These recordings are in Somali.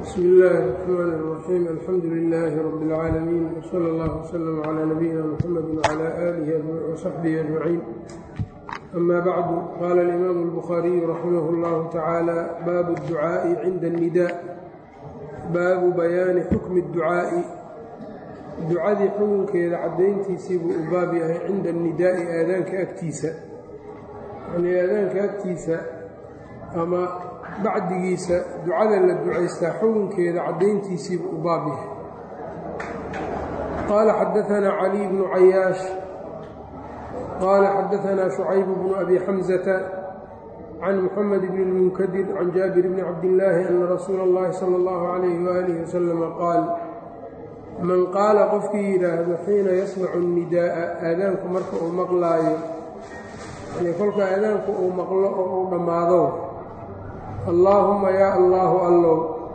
bsmi illaahi الرaxmaan الraxiim alxamdu lilaahi rabi اlcaalamiin wsala اllah wslm clى nabiyina mxamedi wclى aalihi wsaxbihi ajmaciin ama bacdu qaala alimaamu اlbukhaariyu raximah اllahu tacaala baabu اdducaaءi cinda اnnidaa baabu bayaani xukmi اdducaa'i ducadii xukunkeeda caddayntiisii buu u baab yahay cinda annidaa'i aadaanka agtiisa yanii aadaanka agtiisa ama bacdigiisa ducada la ducaystaa xukunkeeda caddayntiisii buu u baab yahay qaala xadaanaa caliy bnu cayaash qaala xadaanaa shucayb bnu abi xamsata can muxamed bni اlmunkadir can jaabir bni cabdillaahi ana rasuula اllahi sala اllahu calayhi waaalih wasalama qaal man qaala qofkii yidhaahdo xiina yasmacu nidaa'a aadaanku marka uu maqlaayo yani kolka aadaanku uu maqlo oo uu dhammaado allaahumma yaa allaahu allow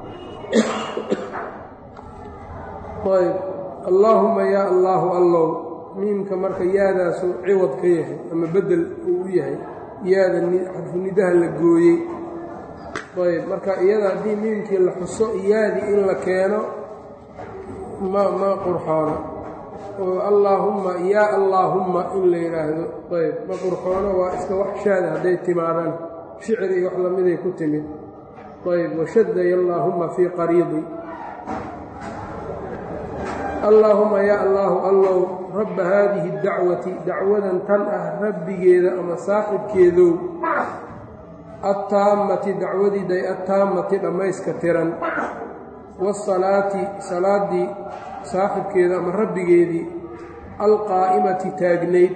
ayb allaahumma yaa allaahu allow miimka marka yaadaasu ciwad ka yahay ama beddel uu u yahay yaada xarfunidaha la gooyey ayb marka iyada haddii miimkii la xuso yaadii in la keeno ma ma qurxoono oo allaahumma yaa allaahumma in la yidhaahdo ayb ma qurxoono waa iska wax shaada hadday timaadaan shicir iyo wax lamiday ku timid ayb washadaya allaahumma fii qariidi allaahumma yaa allaahu allow rabba haadihi اdacwati dacwadan tan ah rabbigeeda ama saaxibkeedow attaammati dacwadiiday attaammati dhammayska tiran waasalaati salaaddii saaxibkeeda ama rabbigeedii alqaa'imati taagnayd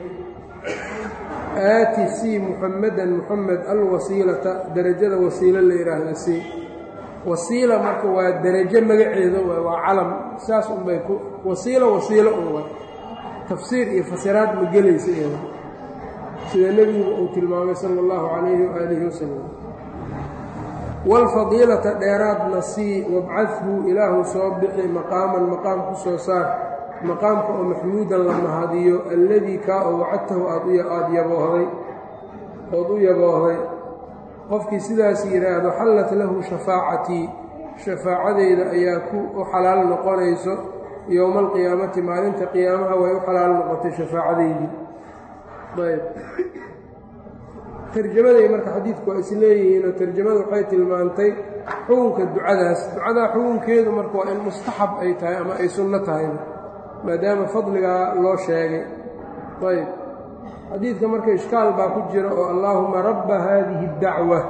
aati sii muxamadan muxamed alwasiilata derajada wasiilo la yidhaahda sii wasiila marka waa derajo magaceeda waay waa calam saas unbay ku wasiilo wasiilo un way tafsiir iyo fasiraad ma gelaysa iyada sida nebigu uu tilmaamay sala allahu calayhi waaalihi wasalam waalfadiilata dheeraadna sii wabcadhu ilaahu soo bixi maqaaman maqaam ku soo saar maqaamka oo maxmuudan la mahadiyo alladii kaa oo wacadtahu aad yaboohday ood u yaboohday qofkii sidaas yidhaahdo xallat lahu shafaacatii shafaacadeyda ayaa ku u xalaal noqonayso yowma alqiyaamati maalinta qiyaamaha way u xalaal noqotay shafaacadeydii ayb tarjamaday marka xadiidku waa is leeyihiinoo tarjamada waxay tilmaantay xukunka ducadaas ducadaa xukunkeedu marka waa in mustaxab ay tahay ama ay sunno tahay maadaama fadligaa loo sheegay ayb xadiidka marka ishkaal baa ku jira oo allaahuma rabba haadihi اdacwa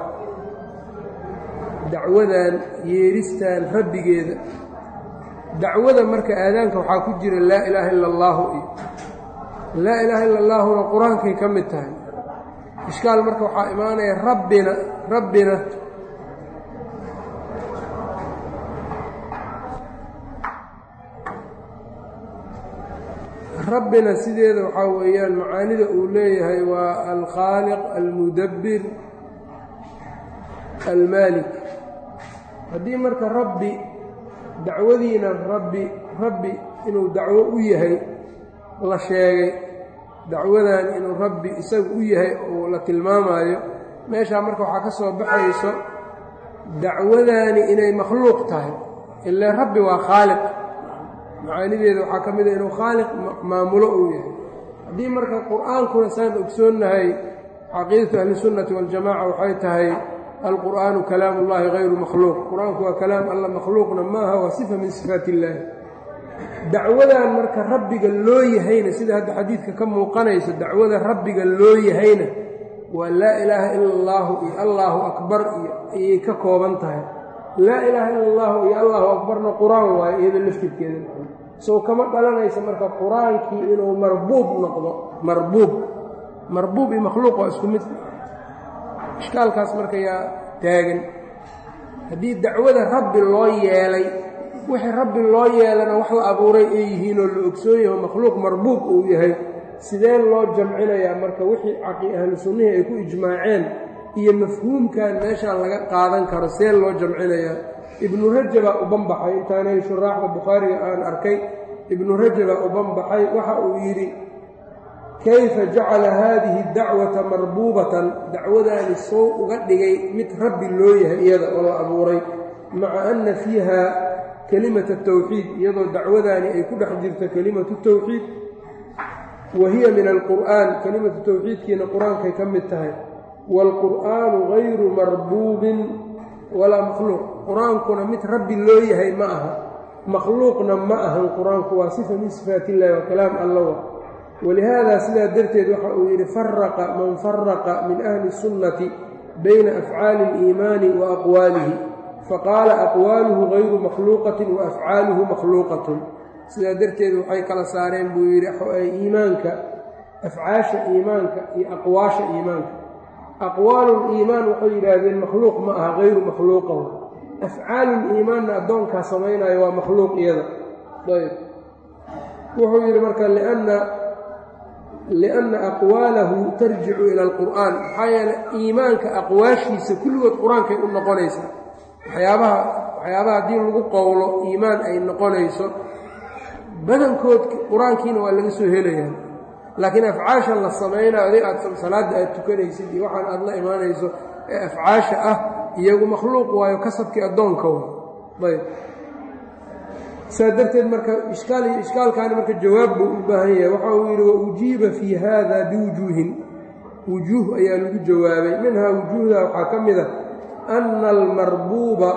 dacwadan yeeristan rabbigeeda dacwada marka aadaanka waxaa ku jira laa ilaaha ila allaahu iyo laa ilaaha ila allaahuna qur-aankay ka mid tahay ishkaal marka waxaa imaanaya rabbina rabbina rabbina sideeda waxaa weeyaan macaanida uu leeyahay waa alkhaaliq almudabbir almaalik haddii marka rabbi dacwadiina rabbi rabbi inuu dacwo u yahay la sheegay dacwadan inuu rabbi isagu u yahay uu la tilmaamaayo meeshaa marka waxaa ka soo baxayso dacwadaani inay makhluuq tahay ilaa rabbi waa khaaliq macaanideeda waxaa ka mid a inuu khaaliq maamulo uu yahay haddii marka qur-aankuna saan ogsoonnahay caqiidatu ahlisunnati waljamaca waxay tahay alqur'aanu kalaamu ullahi hayru makhluuq qur-aanku waa kalaam alla makhluuqna maaha waa sifa min sifaat illaahi dacwadan marka rabbiga loo yahayna sida hadda xadiidka ka muuqanayso dacwada rabbiga loo yahayna waa laa ilaaha ila allaahu iyo allaahu akbar iyo ayay ka kooban tahay laa ilaaha ila allahu iyo allahu akbarna qur-aan waayo iyado laftirkeeda sow kama dhalanaysa marka qur-aankii inuu marbuub noqdo marbuub marbuub iyo makhluuq waa isku mid ishkaalkaas marka yaa taagan haddii dacwada rabbi loo yeelay wixii rabbi loo yeelana wax la abuuray ay yihiinoo la ogsoon yaho makhluuq marbuub uu yahay sidee loo jamcinayaa marka wixii caqi ahlu sunnihii ay ku ijmaaceen iyo mafhuumkan meeshaan laga qaadan karo see loo jamcinayaa ibnu rajabaa u banbaxay intaanay shuraaxda bukhaariga aan arkay ibnu rajabaa u banbaxay waxa uu yidhi kayfa jacala haadihi dacwata marbuubatan dacwadaani soo uga dhigay mid rabbi loo yahay iyada oo la abuuray maca ana fiiha kelimata tawxiid iyadoo dacwadaani ay ku dhex jirto kelimatu tawxiid wa hiya min alqur'aan kelimatu tawxiidkiina qur-aankay ka mid tahay waalqur'aanu gayru marbuubin walaa makhluuq qur-aankuna mid rabbi loo yahay ma aha makhluuqna ma ahan qur-aanku waa sifa min sifaat illahi waa kalaam allawa walihaada sidaa darteed waxa uu yidhi faraqa man faraqa min ahli sunnati bayna afcaali اliimaani wa aqwaalihi faqaala aqwaaluhu gayru makhluuqatin wa afcaaluhu makhluuqatun sidaa darteed waxay kala saareen buu yidhi iimaanka afcaasha iimaanka iyo aqwaasha iimaanka aqwaaluliimaan waxay yidhaahdeen makhluuq ma aha gayru makhluuqa afcaaluliimaanna addoonkaa samaynayo waa makhluuq iyada ayb wuxuu yidhi marka lianna lianna aqwaalahu tarjicu ila alqur'aan maxaa yeele iimaanka aqwaashiisa kulligood qur-aankay u noqonaysaa waxyaabaha waxyaabaha haddii lagu qowlo iimaan ay noqonayso badankood qur-aankiina waa laga soo helayaa laakiin afcaasha la samaynayo adig aad salaadda aad tukanaysid iyo waxaan aad la imaanayso ee afcaasha ah iyagu makhluuq waayo kasabkii addoonka wa ayb saa darteed marka ishkaal iyo ishkaalkaani marka jawaab buu u baahan yahay waxa uu yidhi wa ujiiba fii haada biwujuuhin wujuuh ayaa lagu jawaabay minhaa wujuuhda waxaa ka mid a ana almarbuuba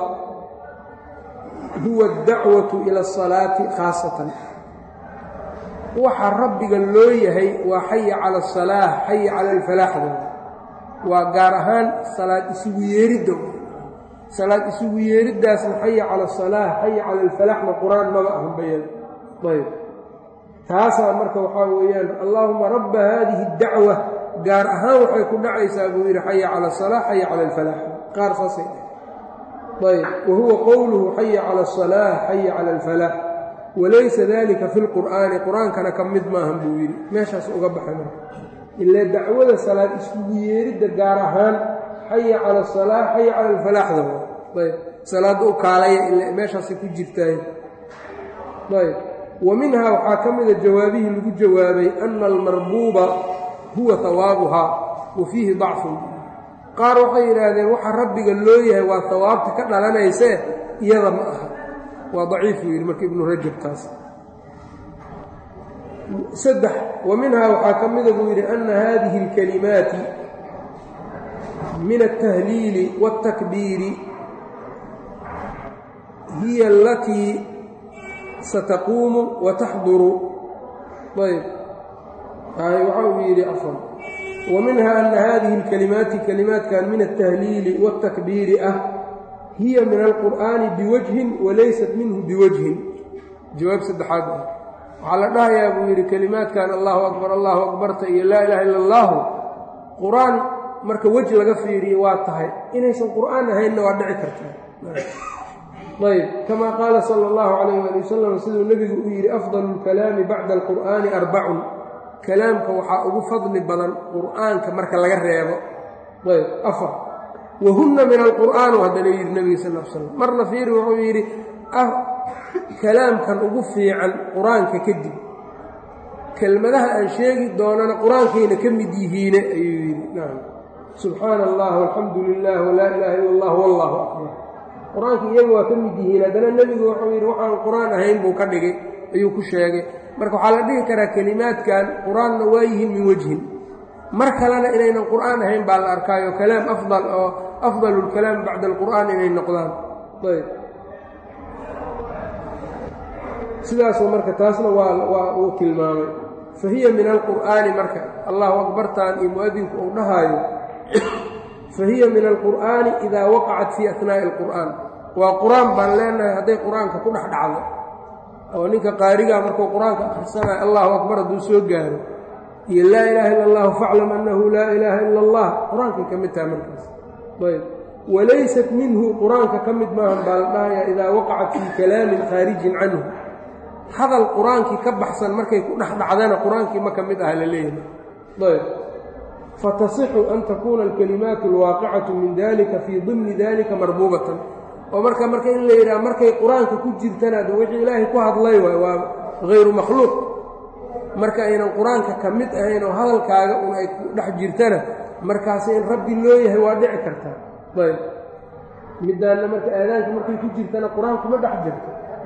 huwa addacwatu ila asalaati khaasatan waxa rabbiga loo yahay waa xaya cala asalaah xaya cala alfalaaxda waa gaar ahaan salaad isugu yeeridda salaad isugu yeeriddaasna xaya cala asalaah xaya cala alfalaaxna qur-aan maba ahan bayan ayb taasaa marka waxaa weeyaan allaahuma rabba haadihi اdacwa gaar ahaan waxay ku dhacaysaa buu yidhi xaya cala asalaa xaya cala alfalaax qaar saasay dheh ayb wa huwa qowluhu xaya cala asalaa xaya cala alfalaax walaysa dalika fi lqur'aani qur-aankana ka mid maahan buu yidhi meeshaas uga baxay marka ilaa dacwada salaad isugu yeeridda gaar ahaan xaya cala asalaa xaya cala alfalaaxda ayb salaadda u kaalaya ila meeshaasay ku jirtaay ayb wa minhaa waxaa ka mida jawaabihii lagu jawaabay ana almarbuuba huwa hawaabuhaa wa fiihi dacfun qaar waxay yidhaahdeen waxa rabbiga loo yahay waa hawaabta ka dhalanaysee iyada ma aha waa daciif buu yidhi marka ibnu rajab taas saddex wa minhaa waxaa ka mida buu yidhi ana hadihi اlkalimaati min altahliili wاltakbiiri hiya alatii sataquumu wa taxduru ayb waxa uu yidhi afan wa minha ana hadihi اlkalimaati kalimaatkan min altahliili wاltakbiiri ah hiya min alqur'aani biwajhin walaysat minhu biwajhin jawaab saddexaad ah waxaa la dhahayaa buu yidhi kelimaadkan allahu akbar allahu akbarta iyo laa ilaha illa allahu qur-aan marka weji laga fiiriyo waa tahay inaysan qur'aan ahaynna waa dhici kartaa ayb kama qaala sala allahu calayh ali wasalam siduu nebigu u yidhi afdalu lkalaami bacda alqur'aani arbacun kalaamka waxaa ugu fadli badan qur'aanka marka laga reebo ayb afar wahunna min alqur'aan haddana yidhi nebiga sal l slam marna fiiri wuxuu yidhi kalaamkan ugu fiican qur-aanka kadib kelmadaha aan sheegi doonana qur-aankayna ka mid yihiine ayuu yidhi nacam subxaana allah walxamdu lilah walaa ilaaha illa allah wallahu akbar qur-aanka iyaga waa ka mid yihiin haddana nebigu wuxuu yidhi waxaan qur-aan ahayn buu ka dhigay ayuu ku sheegay marka waxaa la dhihi karaa kelimaadkan qur-aanna waa yihiin min wejhin mar kalena inaynan qur'aan ahayn baa la arkaayo kalaam afdal oo afdalu lkalaam bacda alqur'aan inay noqdaan ayb sidaasoo marka taasna waa waa uu tilmaamay fa hiya min alqur'aani marka allahu akbartaan iyo mu'adinku uu dhahaayo fa hiya min alqur'aani idaa waqacat fii atnaa'i alqur'aan waa qur-aan baan leenahay hadday qur-aanka ku dhex dhacdo oo ninka qaarigaa markuu qur-aanka akhrisanayo allahu akbar hadduu soo gaaro iyo laa ilaaha illa allahu faclam annahu laa ilaaha ila allah qur-aankay ka mid tahay markaas ayb walaysat minhu qur-aanka ka mid maahan baa la dhahayaa idaa waqacat fii kalaamin khaarijin canhu hadal qur-aankii ka baxsan markay ku dhex dhacdana qur-aankii ma ka mid ah la leeyahay ayb fatasixu an takuuna alkalimaatu alwaaqicatu min dalika fii dimni dalika marbuubatan oo marka marka in la yidhaha markay qur-aanka ku jirtana de wixii ilaahay ku hadlay waay waa hayru makhluuq marka aynan qur-aanka ka mid ahayn oo hadalkaaga un ay ku dhex jirtana markaasi in rabbi loo yahay waa dhici kartaa ayb middaanna marka aadaanka markay ku jirtana qur-aanku ma dhex jirto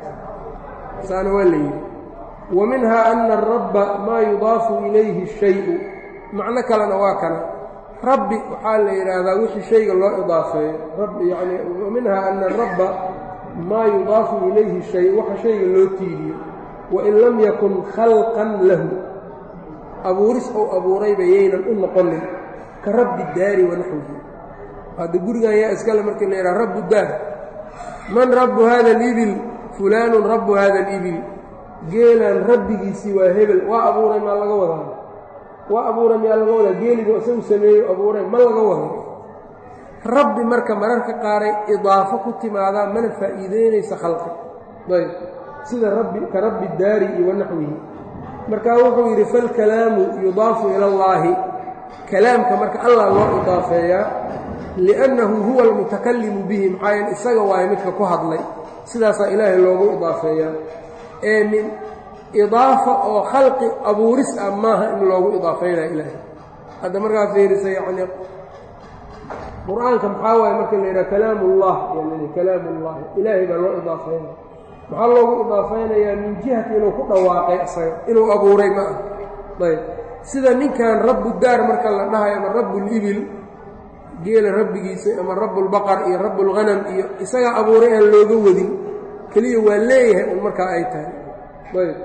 saana waa la yidhi wa minhaa ana arabba maa yudaafu ilayhi shayu macno kalena waa kana rabbi waxaa la yidhaahdaa wixii shayga loo idaafeeyo yani wa minhaa ana arabba maa yudaafu ilayhi shay waxa shayga loo tiiriyo wain lam yakun khalqan lahu abuuris ou abuurayba yaynan u noqonin ka rabbi daari wanaxwihi hadda gurigan yaa iskale markii la yidhaha rabbu daar man rabbu hada alibil fulaanun rabbu hada alibil geelaan rabbigiisii waa hebel waa abuuray maa laga wadaa waa abuuray miyaa laga wadaa geeligu isagu sameeyo abuuray ma laga wado rabbi marka mararka qaaray idaafo ku timaadaa mana faa'iideynaysa khalqi ayb sida rabbi ka rabbi daari iyo wanaxwihi markaa wuxuu yidhi falkalaamu yudaafu ila allaahi kalaamka marka allah loo idaafeeyaa liannahu huwa almutakallimu bihi maxaa yeele isaga waayo midka ku hadlay sidaasaa ilaahay loogu idaafeeyaa ee min idaafa oo khalqi abuuris ah maaha in loogu idaafeynaya ilaahay hadda markaa fiirisa yacnii qur-aanka maxaa waaye marka la yidhaha kalaam ullah yani kalaam ullahi ilaahay baa loo idaafeynaya maxaa loogu idaafaynayaa min jihati inuu ku dhawaaqay isaga inuu abuuray ma ah ayb sida ninkan rabbu daar marka la dhahayo ama rabbul-ibil geela rabbigiisa ama rabbulbaqar iyo rabbulghanam iyo isagaa abuuray aan looga wadin keliya waa leeyahay un markaa ay tahay ayb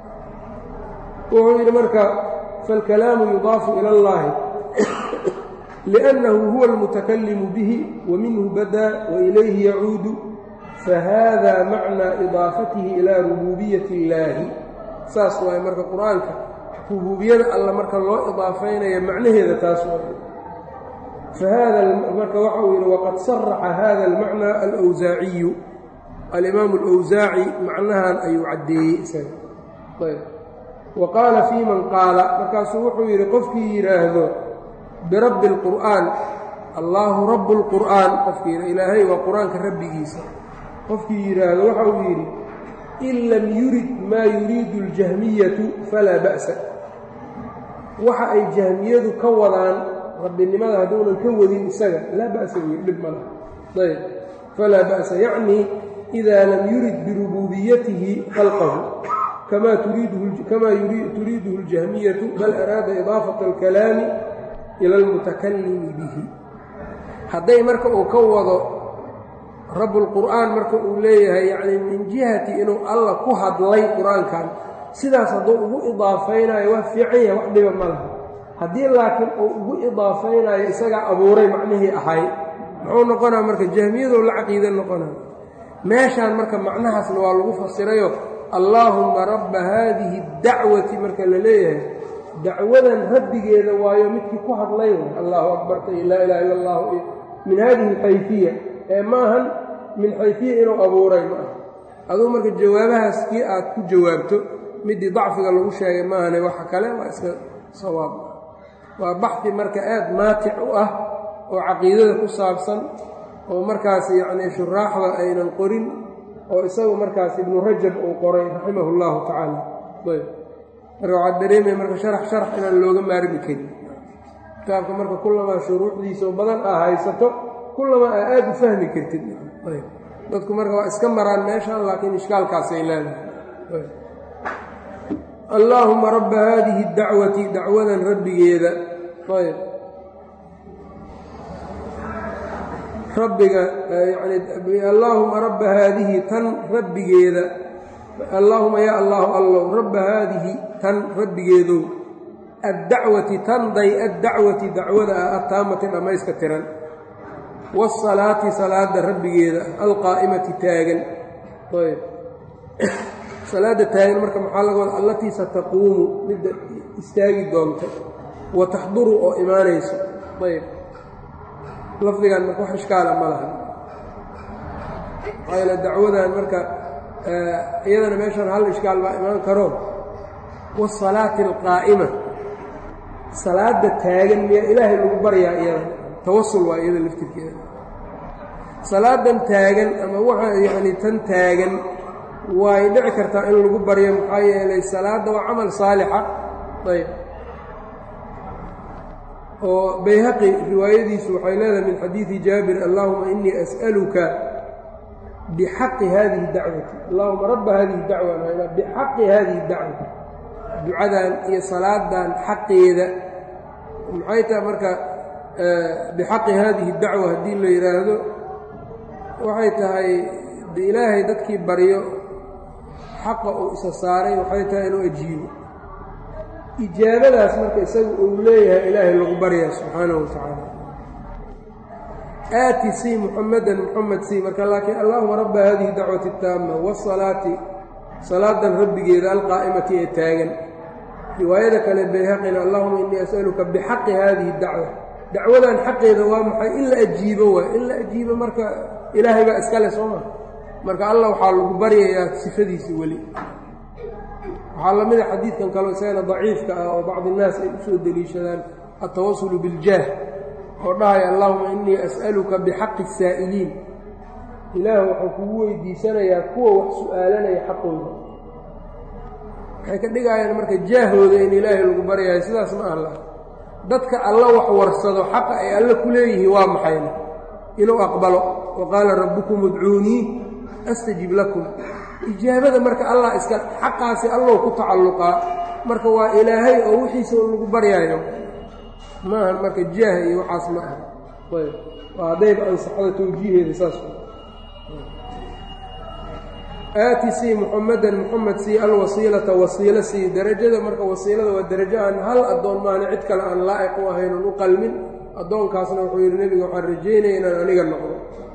wuxuu yidhi marka faalkalaamu yudaafu ila allaahi liannahu huwa almutakallimu bihi wa minhu badaa wa ilayhi yacuudu fahada macnaa idaafatihi ilaa rubuubiyati illaahi saas waaye marka qur-aanka rubuubiyada alla marka loo idaafaynayo macnaheeda taas waay fahada marka waxa uu yidhi waqad saraxa hada almacnaa alwsaaciyu alimaamu alwsaaci macnahan ayuu caddeeyey isaga ayb wa qaala fii man qaala markaasuu wuxuu yidhi qofkii yidhaahdo birabbi اlqur'aan allaahu rabu اlqur'aan qofkii yidha ilaahay waa qur-aanka rabbigiisa qofkii yidhaahdo waxa uu yidhi in lam yurid maa yuriidu اljahmiyatu falaa ba'sa waxa ay jahmiyadu ka wadaan rabbinimada hadduunan ka wadin isaga laa ba'sa wey dhib ma laha ayb falaa ba'sa yacnii idaa lam yurid birubuubiyatihi khalqahu kamaa turiiduhu اljahmiyatu bal araada idaafata اlkalaami ila اlmutakallimi bihi hadday marka uu ka wado rabbulqur'aan marka uu leeyahay yacnii min jihati inuu alla ku hadlay qur-aankan sidaas hadduu ugu idaafaynayo waa fiican yahay wax dhiba ma laha haddii laakiin uu ugu idaafaynayo isagaa abuuray macnihii ahay muxuu noqonaa marka jahmiyadoo la caqiida noqonaa meeshaan marka macnahaasna waa lagu fasirayo allaahumma rabba haadihi dacwati marka la leeyahay dacwadan rabbigeeda waayo midkii ku hadlay way allahu akbarta iyo laa ilaha illa allahu iyo min haadihi alxayfiya ee maahan min xayfiya inuu abuuray ma ah aduu marka jawaabahaas kii aad ku jawaabto midii dacfiga lagu sheegay maahane waxa kale waa iska sawaab waa baxdi marka aad maatic u ah oo caqiidada ku saabsan oo markaas yacnii shuraaxda aynan qorin oo isagu markaas ibnu rajab uu qoray raximahu llahu tacaala ayb marka waxaad dareemaya marka sharax sharax inaan looga maarmi karin kitaabka marka kullamaa shuruuxdiisao badan aa haysato kullamaa aa aada u fahmi kartid ayb dadku marka waa iska maraan meeshaan laakiin ishkaalkaasay leedahay allaahuma rabba haadihi dacwati dacwadan rabbigeeda ayb rabbiga yani allaahuma rabba haadihi tan rabbigeeda allaahuma yaa allaahu allow rabba haadihi tan rabbigeedow addacwati tanday addacwati dacwada ah attaamati dhammayska tiran waasalaati salaada rabbigeeda alqaa'imati taagan ayb salaadda taagan marka maxaa laga wada allatii sataquumu midda istaagi doonta wa taxduru oo imaanayso ayb lafdigan marka wax ishkaala ma laha maxaa yaele dacwadan marka iyadana meeshaan hal ishkaal baa imaan karo waasalaati alqaa'ima salaadda taagan miyaa ilaahay lagu baryaa iyada tawasul waa iyada laftirkeeda salaadan taagan ama waxa yacni tan taagan way dhici kartaa in lagu baryo maxaa yeelay salaadda waa camal saalixa ayb oo bayhaqi riwaayadiisu waxay leedahay min xadiidi jaabir allahuma inii as'aluka bixaqi hadihi dacwati allahuma rabba hadihi dacwa bixaqi hadihi dacwa ducadan iyo salaadan xaqeeda maxay tahay marka bixaqi hadihi dacwa haddii la yidhaahdo waxay tahay de ilaahay dadkii baryo xaqa uu isa saaray waxay tahay inuu ajiibo ijaabadaas marka isaga uu leeyahay ilaahay lagu baryaa subxaanahu watacaala aati sii muxamadan muxamed sii marka laakiin allahuma rabba hadihi dacwati taama wasalaati salaadan rabbigeeda alqaa'imati ee taagan riwaayada kale bayhaqina allahuma innii as'aluka bixaqi hadihi dacwa dacwadan xaqeeda waa maxay in la ajiibo waay in la ajiibo marka ilaahay baa iskale soo maa marka allah waxaa lagu baryayaa sifadiisi weli waxaa la mida xadiidkan kaleo isagana daciifka ah oo bacdi innaas ay usoo deliishadaan altawasulu biljaah oo dhahaya allahuma innii as'aluka bixaqi الsaa'iliin ilaah waxuu kugu weydiisanayaa kuwa wax su'aalanaya xaqooda waxay ka dhigayaan marka jaahooda in ilaahay lagu baryahay sidaas ma alla dadka alla wax warsado xaqa ay alle ku leeyihiin waa maxayna inuu aqbalo wa qaala rabbukum udcuunii astajib lakum ijaabada marka allah iska xaqaasi allow ku tacalluqaa marka waa ilaahay oo wixiisa lagu baryaayo maahan marka jaah iyo waxaas ma aha ayb waa haddayba ansaxda tawjiiheeda saas aati sii muxamadan muxamed sii alwasiilata wasiilo sii derajada marka wasiilada waa derajo aan hal addoon maana cid kale aan laa'iq u ahayn oon u qalmin addoonkaasna wuxuu yidhi nebiga waxaan rajaynaya inaan aniga noqdo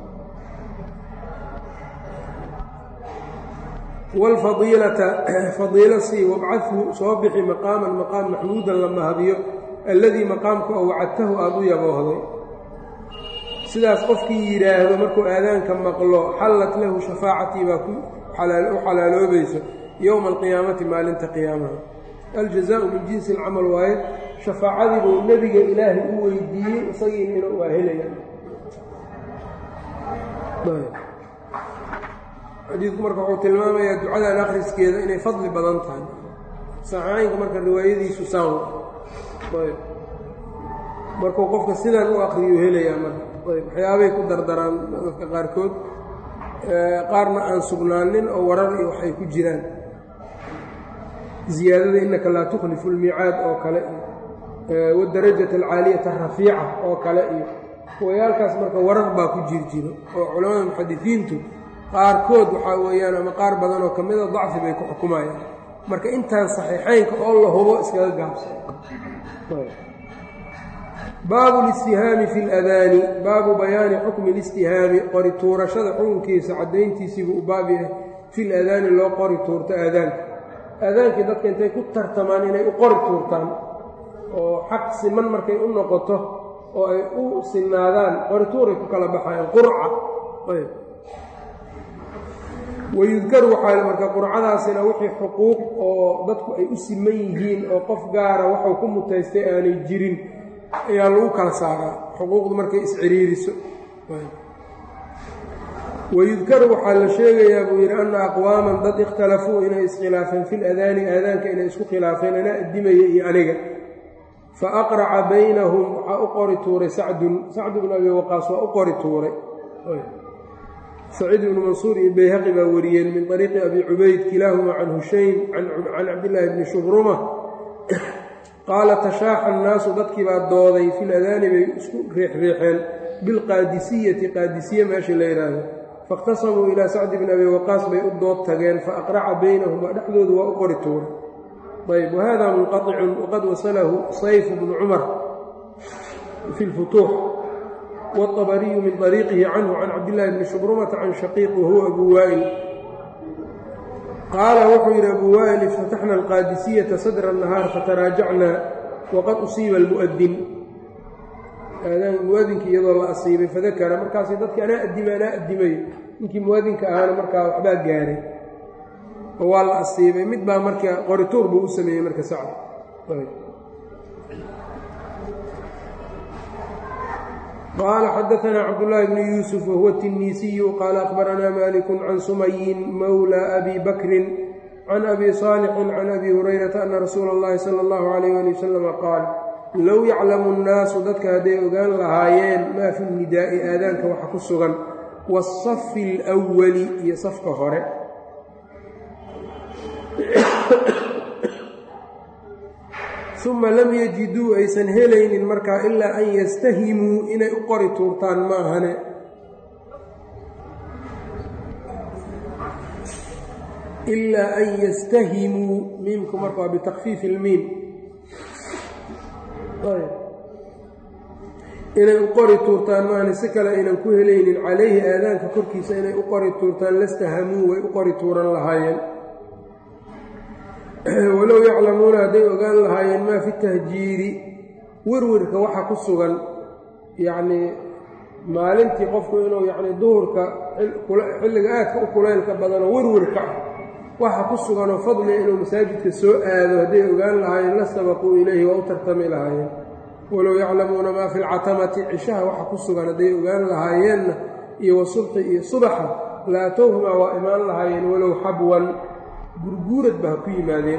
wاlfadiilata fadiilo sii wabcadhu soo bixi maqaaman maqaam maxmuudan la mahadiyo alladii maqaamka oo wacadtahu aada u yaboohday sidaas qofkii yidhaahdo markuu aadaanka maqlo xallat lahu shafaacatii baa u xalaaloobayso yowma alqiyaamati maalinta qiyaamaha aljazaau min jinsi alcamal waaye shafaacadii buu nebiga ilaahay u weydiiyey isagiina inuu waa helaya xadiidku marka wuxuu tilmaamayaa ducadan akhriskeeda inay fadli badan tahay saxaaynka marka riwaayadiisu saan ayb markuu qofka sidan u akriyu helayaa marka ayb waxyaabay ku dardaraan dadka qaarkood qaarna aan sugnaanin oo warar iyo waxay ku jiraan ziyaadada innaka laa tukhlifu lmiicaad oo kale iyo wadarajata alcaaliyata arafiica oo kale iyo wayaalkaas marka warar baa ku jir jiro oo culamada muxadisiintu qaarkood waxaa weeyaan ama qaar badan oo ka mida dacfi bay ku xukumayaan marka intaan saxiixaynka oo la hubo iskaga gaabsan baabu listihaami fi ladaani baabu bayaani xukmi listihaami qori tuurashada xukunkiisa caddayntiisiibuu u baab yahay fi ladaani loo qori tuurto aadaanka aadaankii dadka intay ku tartamaan inay u qori tuurtaan oo xaq siman markay u noqoto oo ay u sinaadaan qori tuuray ku kala baxayaan qurca wayudkaru waxaa marka qurcadaasina wixii xuquuq oo dadku ay u siman yihiin oo qof gaara waxuu ku mutaystay aanay jirin ayaa lagu kala saaraa xuquuqdu markay isciriiriso wayudkaru waxaa la sheegayaa buu yidhi anna aqwaaman dad ikhtalafuu inay iskhilaafeen fil adaani aadaanka inay isku khilaafeen ana addimaya iyo aniga fa aqraca baynahum waxaa u qori tuuray sacdun sacdu bnu abi waqaas waa u qori tuuray saciid ibnu mansuur iyo bayhaqi baa wariyeen min طariiqi abi cubayd kilaahumaa can hushaym can cabdillaahi bni shubruma qaala tashaaxa annaasu dadkii baa dooday fil adaani bay isku riixriixeen bilqaadisiyati qaadisiye meesha la yidhaahdo faاkhtasamuu ilaa sacdi bni abi waqaas bay u dood tageen faaqraca baynahum waa dhexdoodu waa u qori tuuray ayb wahada munqaطicun waqad wasalahu sayf bnu cumar fi lfutuux والطبري من طريقه عنه عن عبد الله بن شبرمة عن شقيق وهو أبو وائل قال وxuu yidhi أبو وائل افتتحنا القاadسية صدر النهاaر فتراaجعنا وqad أصيiba المؤdن muadinkii iyadoo la asiibay fadakra markaas dadki anaa adima anaa adimay ninkii muadinka ahaana markaa waxbaa gaaray oo waa la asiibay mid baa marka qorituur buu u sameeyey marka sacd qال xdثna cبداللh بن يوسف وهو التنيسي qال أخبرnا مالك عن سمي mولى أbي بكر عن أbي صالح عن أbي هريرة أن رsuuل اللhi صلى الله عليه ولي وسلم qاaل low yaclamu nnaasu dadka hadday ogaan lahaayeen maa fi nidaa'i aadaanka waxa ku sugan waasafi alwali iyo safka hore uma lam yajiduu aysan helaynin markaa ilaa an yastahimuu inay u qori tuurtaan maahane ilaa an yastahimuu miimku marka waa bitakfiifi ilmiim inay u qori tuurtaan maahane si kale aynan ku helaynin calayhi aadaanka korkiisa inay u qori tuurtaan lastahamuu way u qori tuuran lahaayeen walow yaclamuuna hadday ogaan lahaayeen maa fi tahjiiri werwerka waxa ku sugan yacnii maalintii qofku inuu yacnii duhurka xilliga aadka u kulaylka badanoo werwerka ah waxa ku suganoo fadliga inuu masaajidka soo aado hadday ogaan lahaayeen la sabaquu ilayhi waa u tartami lahaayeen walow yaclamuuna maa fi lcatamati cishaha waxa ku sugan hadday ogaan lahaayeenna iyo wasubxi iyo subaxa laatowhumaa waa imaan lahaayeen walow xabwan gurguurad ba ha ku yimaadeen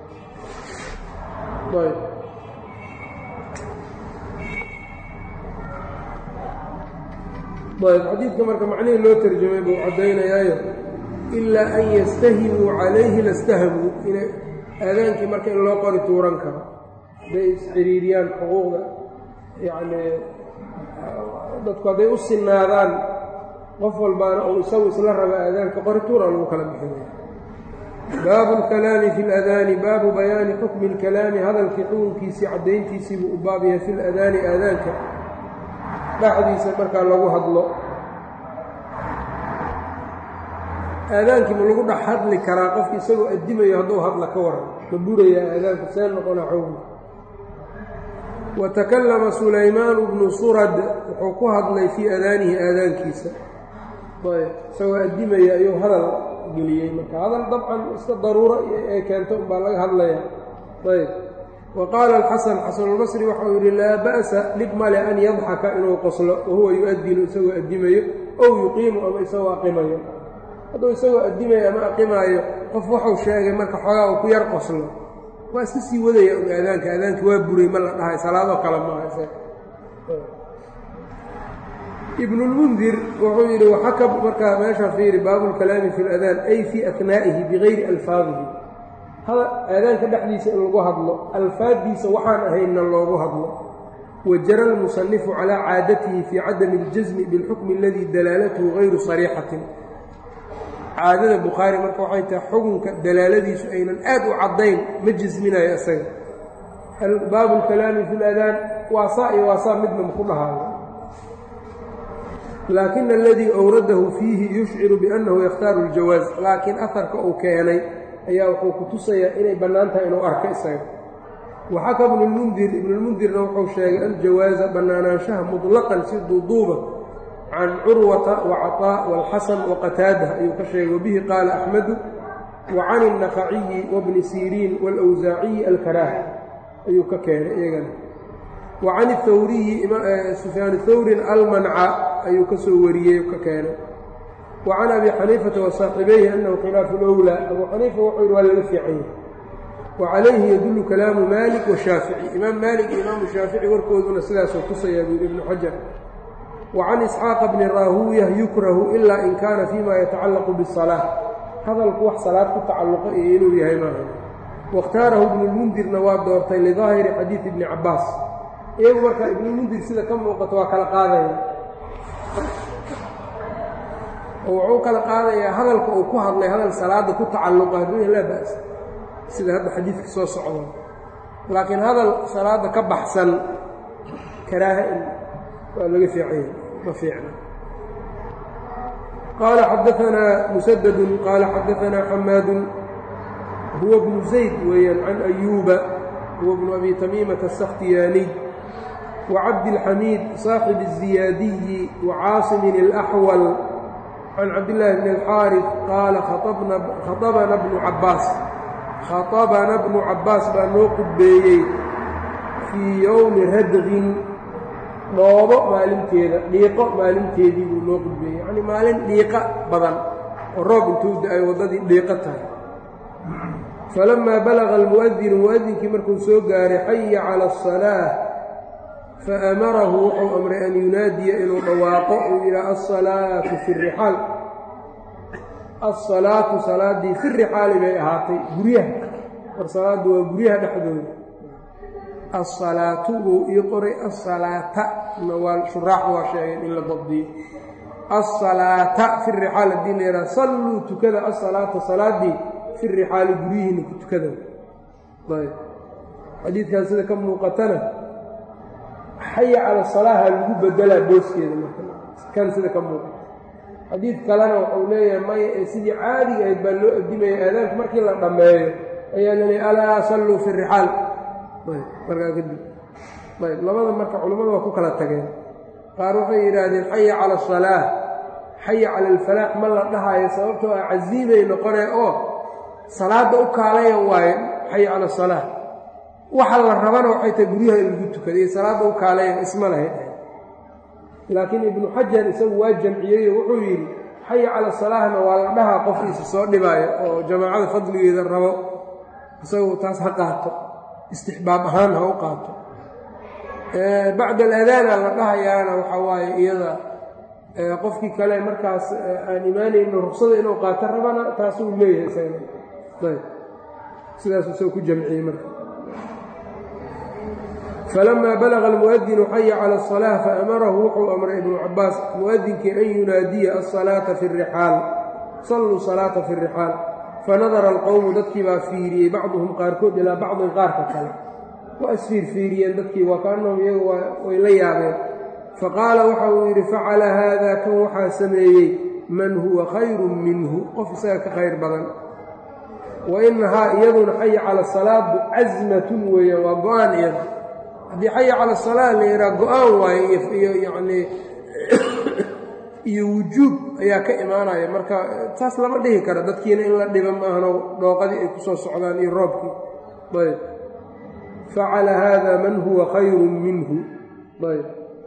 ayb xadiidka marka macnihii loo tarjamay buu caddaynayaayo ilaa an yastahimuu calayhi lastahamuu ina aadaankii marka in loo qori tuuran karo hadday isciriiriyaan xuquuqda yacnii dadku hadday u sinaadaan qof walbaana uu isagu isla raba aadaanka qori tuura lagu kala bixinaya baabu alkalaami fi ladaani baabu bayaani xukmi alkalaami hadalkii xukunkiisii caddayntiisii buu u baab yahay fi ladaani aadaanka dhexdiisa markaa lagu hadlo aadaankii ma lagu dhex hadli karaa qofki isagoo addimayo hadduu hadla ka waran ma burayaa aadaanku see noqona xowgi wa takallama sulaymaanu bnu surad wuxuu ku hadlay fii adaanihi aadaankiisa ayb isagoo addimaya ayuu hadal geliyey marka hadal dabcan iska daruuro ee keento unbaa laga hadlaya ayb wa qaala alxasan xasanulbasri waxau yidhi laa ba'sa dhib male an yadxaka inuu qoslo wahuwa yu-adinu isagoo addimayo ow yuqiimu ama isagoo aqimayo hadduu isagoo addimayo ama aqimaayo qof waxuu sheegay marka xoogaa uu ku yar qoslo waa iska sii wadaya un aadaanka aadaanka waa buray ma la dhahay salaadoo kale maaha ibnulmundir wuxuu yidhi waxaka markaa meeshaa fiiri baabulkalaami fi ladaan ay fii atnaa'ihi bigayri alfaadihi aadaanka dhexdiisa in lagu hadlo alfaaddiisa waxaan ahaynna loogu hadlo wajara almusanifu calaa caadatihi fii cadami اljasmi biاlxukmi aladii dalaalatuhu gayru sariixatin caadada bukhaari marka waxay tahay xukunka dalaaladiisu aynan aad u caddayn ma jasminayo isaga baabu lkalaami fi ladaan waasaa iyo waasaa midna maku dhahaayo laakin aladii awradahu fiihi yushciru biannahu yakhtaaru اljawaaz laakiin aharka uu keenay ayaa wuxuu ku tusayaa inay bannaan tahay inuu arko isaga waxaka ibnulmundir ibnulmundirna wuxuu sheegay aljawaaza bannaanaanshaha muطlaqan si duuduuba can curwata wacaطaa wاlxasan waqataada ayuu ka sheegay wabihi qaala axmedu wa can الnaqaciyi wabni siriin wاlawsaaciyi alkaraaha ayuu ka keenay iyagana wa can اthawriyi sufyaan thawrin almanca ayuu ka soo wariyey ka keenay wa can abi xaniifata wasaaxibayhi annahu khilaafu lowlaa abuu xaniifa wuxuu yidhi waa laga fiican yahay wa calayhi yadullu kalaamu maalik washaafici imaam maalik iyo imaamu shaafici warkooduna sidaasoo tusayaa buu yidhi ibnu xajar wa can isxaaqa bni raahuuya yukrahu ilaa in kaana fiima yatacallaqu bisalaa hadalku wax salaad ku tacalluqo iyo inuu yahay maaha waاkhtaarahu ibnulmundirna waa doortay lidaahiri xadiidi ibni cabbaas iyagu markaa ibnulmundir sida ka muuqato waa kala qaadaya oo wuxuu kala qaadayaa hadalka uu ku hadlay hadal salaada ku tacalluqa hadduu laa ba'sa sida hadda xadiidka soo socdo laakiin hadal salaada ka baxsan karaaha in waa laga fiicanya ma fiicna qaala xadaanaa musadadun qaala xadaanaa xamaadun huwa bnu zayd weeyaan can ayuuba huwa bnu abi tamiimata asakhtiyaaniy wacabdilxamiid saaxib الziyaadiyi wacaaصimin اlaxwal can cabdillaahi bni alxaarif qaala khaabana bnu cabbaas khaطabana bnu cabbaas baa noo qudbeeyey fii yowmi radqin dhoobo maalinteeda dhiiqo maalinteedii buu noo qudbeeyey yacnii maalin dhiiqa badan oo roob intuu da-ay waddadii dhiiqo tahay falamaa balaga almu'adinu mu'adinkii markuu soo gaaray xaya cala asalaa faamarahu wuxuu amray an yunaadiya inuu dhawaaqo uu yidhaha alsalaatu fi rixaal alsalaatu salaaddii fi rixaali bay ahaatay guryaha war salaaddu waa guryaha dhexdooda alsalaatu buu ii qoray alsalaata waa shuraaxu waa sheegeen in la dabdiyo alsalaata fi rixaal haddii la yidhaha salluu tukada alsalaata salaaddii fi rixaali guryihiina ku tukada ayb xadiidkan sida ka muuqatana xaya cala salaaha lagu bedelaa booskeeda marka kan sida ka muuqata xadiid kalena wuxuu leeyahay maya ee sidii caadiga ahayd baa loo adimaya aadaanka markii la dhammeeyo ayaa la leeyay alaa salluu fi rixaal ayb markaa kadib ayb labada marka culammadu waa ku kala tageen qaar waxay yidhaahdeen xaya cala asalaa xaya cala alfalaax ma la dhahaayo sababtoo ah casiimay noqonee oo salaadda u kaalaya waaye xaya cala asalaa waxa la rabana waxay tahay guryaha in lagu tukaday salaadda u kaalayan isma lahayd laakiin ibnu xajar isagu waa jamciyeyo wuxuu yidhi xaya cala salaahna waa la dhahaa qofkiisa soo dhibaayo oo jamaacada fadligeeda rabo isagu taas ha qaato istixbaab ahaan ha u qaato bacda aladaana la dhahayaana waxaa waaye iyada qofkii kale markaas aan imaanayno ruksada inuu qaato rabana taasuu leeyahay isagana ayb sidaasuu isaga ku jamciyey marka falamaa balaga almu'adinu xaya cala asalaa faamarahu wuxuu amray ibnu cabaas mu'adinkii an yunaadiya alsalaata fi rixaal salluu salaata fi rixaal fanadara alqowmu dadkii baa fiiriyey bacduhum qaarkood ilaa bacdin qaarka kale waa isfiirfiiriyeen dadkii waa kaanahum iyagu way la yaabeen faqaala waxa uu yidhi facala haada kan waxaa sameeyey man huwa khayrun minhu qof isaga ka khayr badan wa inahaa iyaduna xaya cala salaadu casmatun weeyaan waa go-aan iyada haddii xaya cala salaa la yidhaha go-aan waaye iyo yacnii iyo wujuub ayaa ka imaanaya marka taas lama dhihi karo dadkiina in la dhiba maahano dhooqadii ay ku soo socdaan iyo roobkii ayb facala haada man huwa khayrun minhu ayb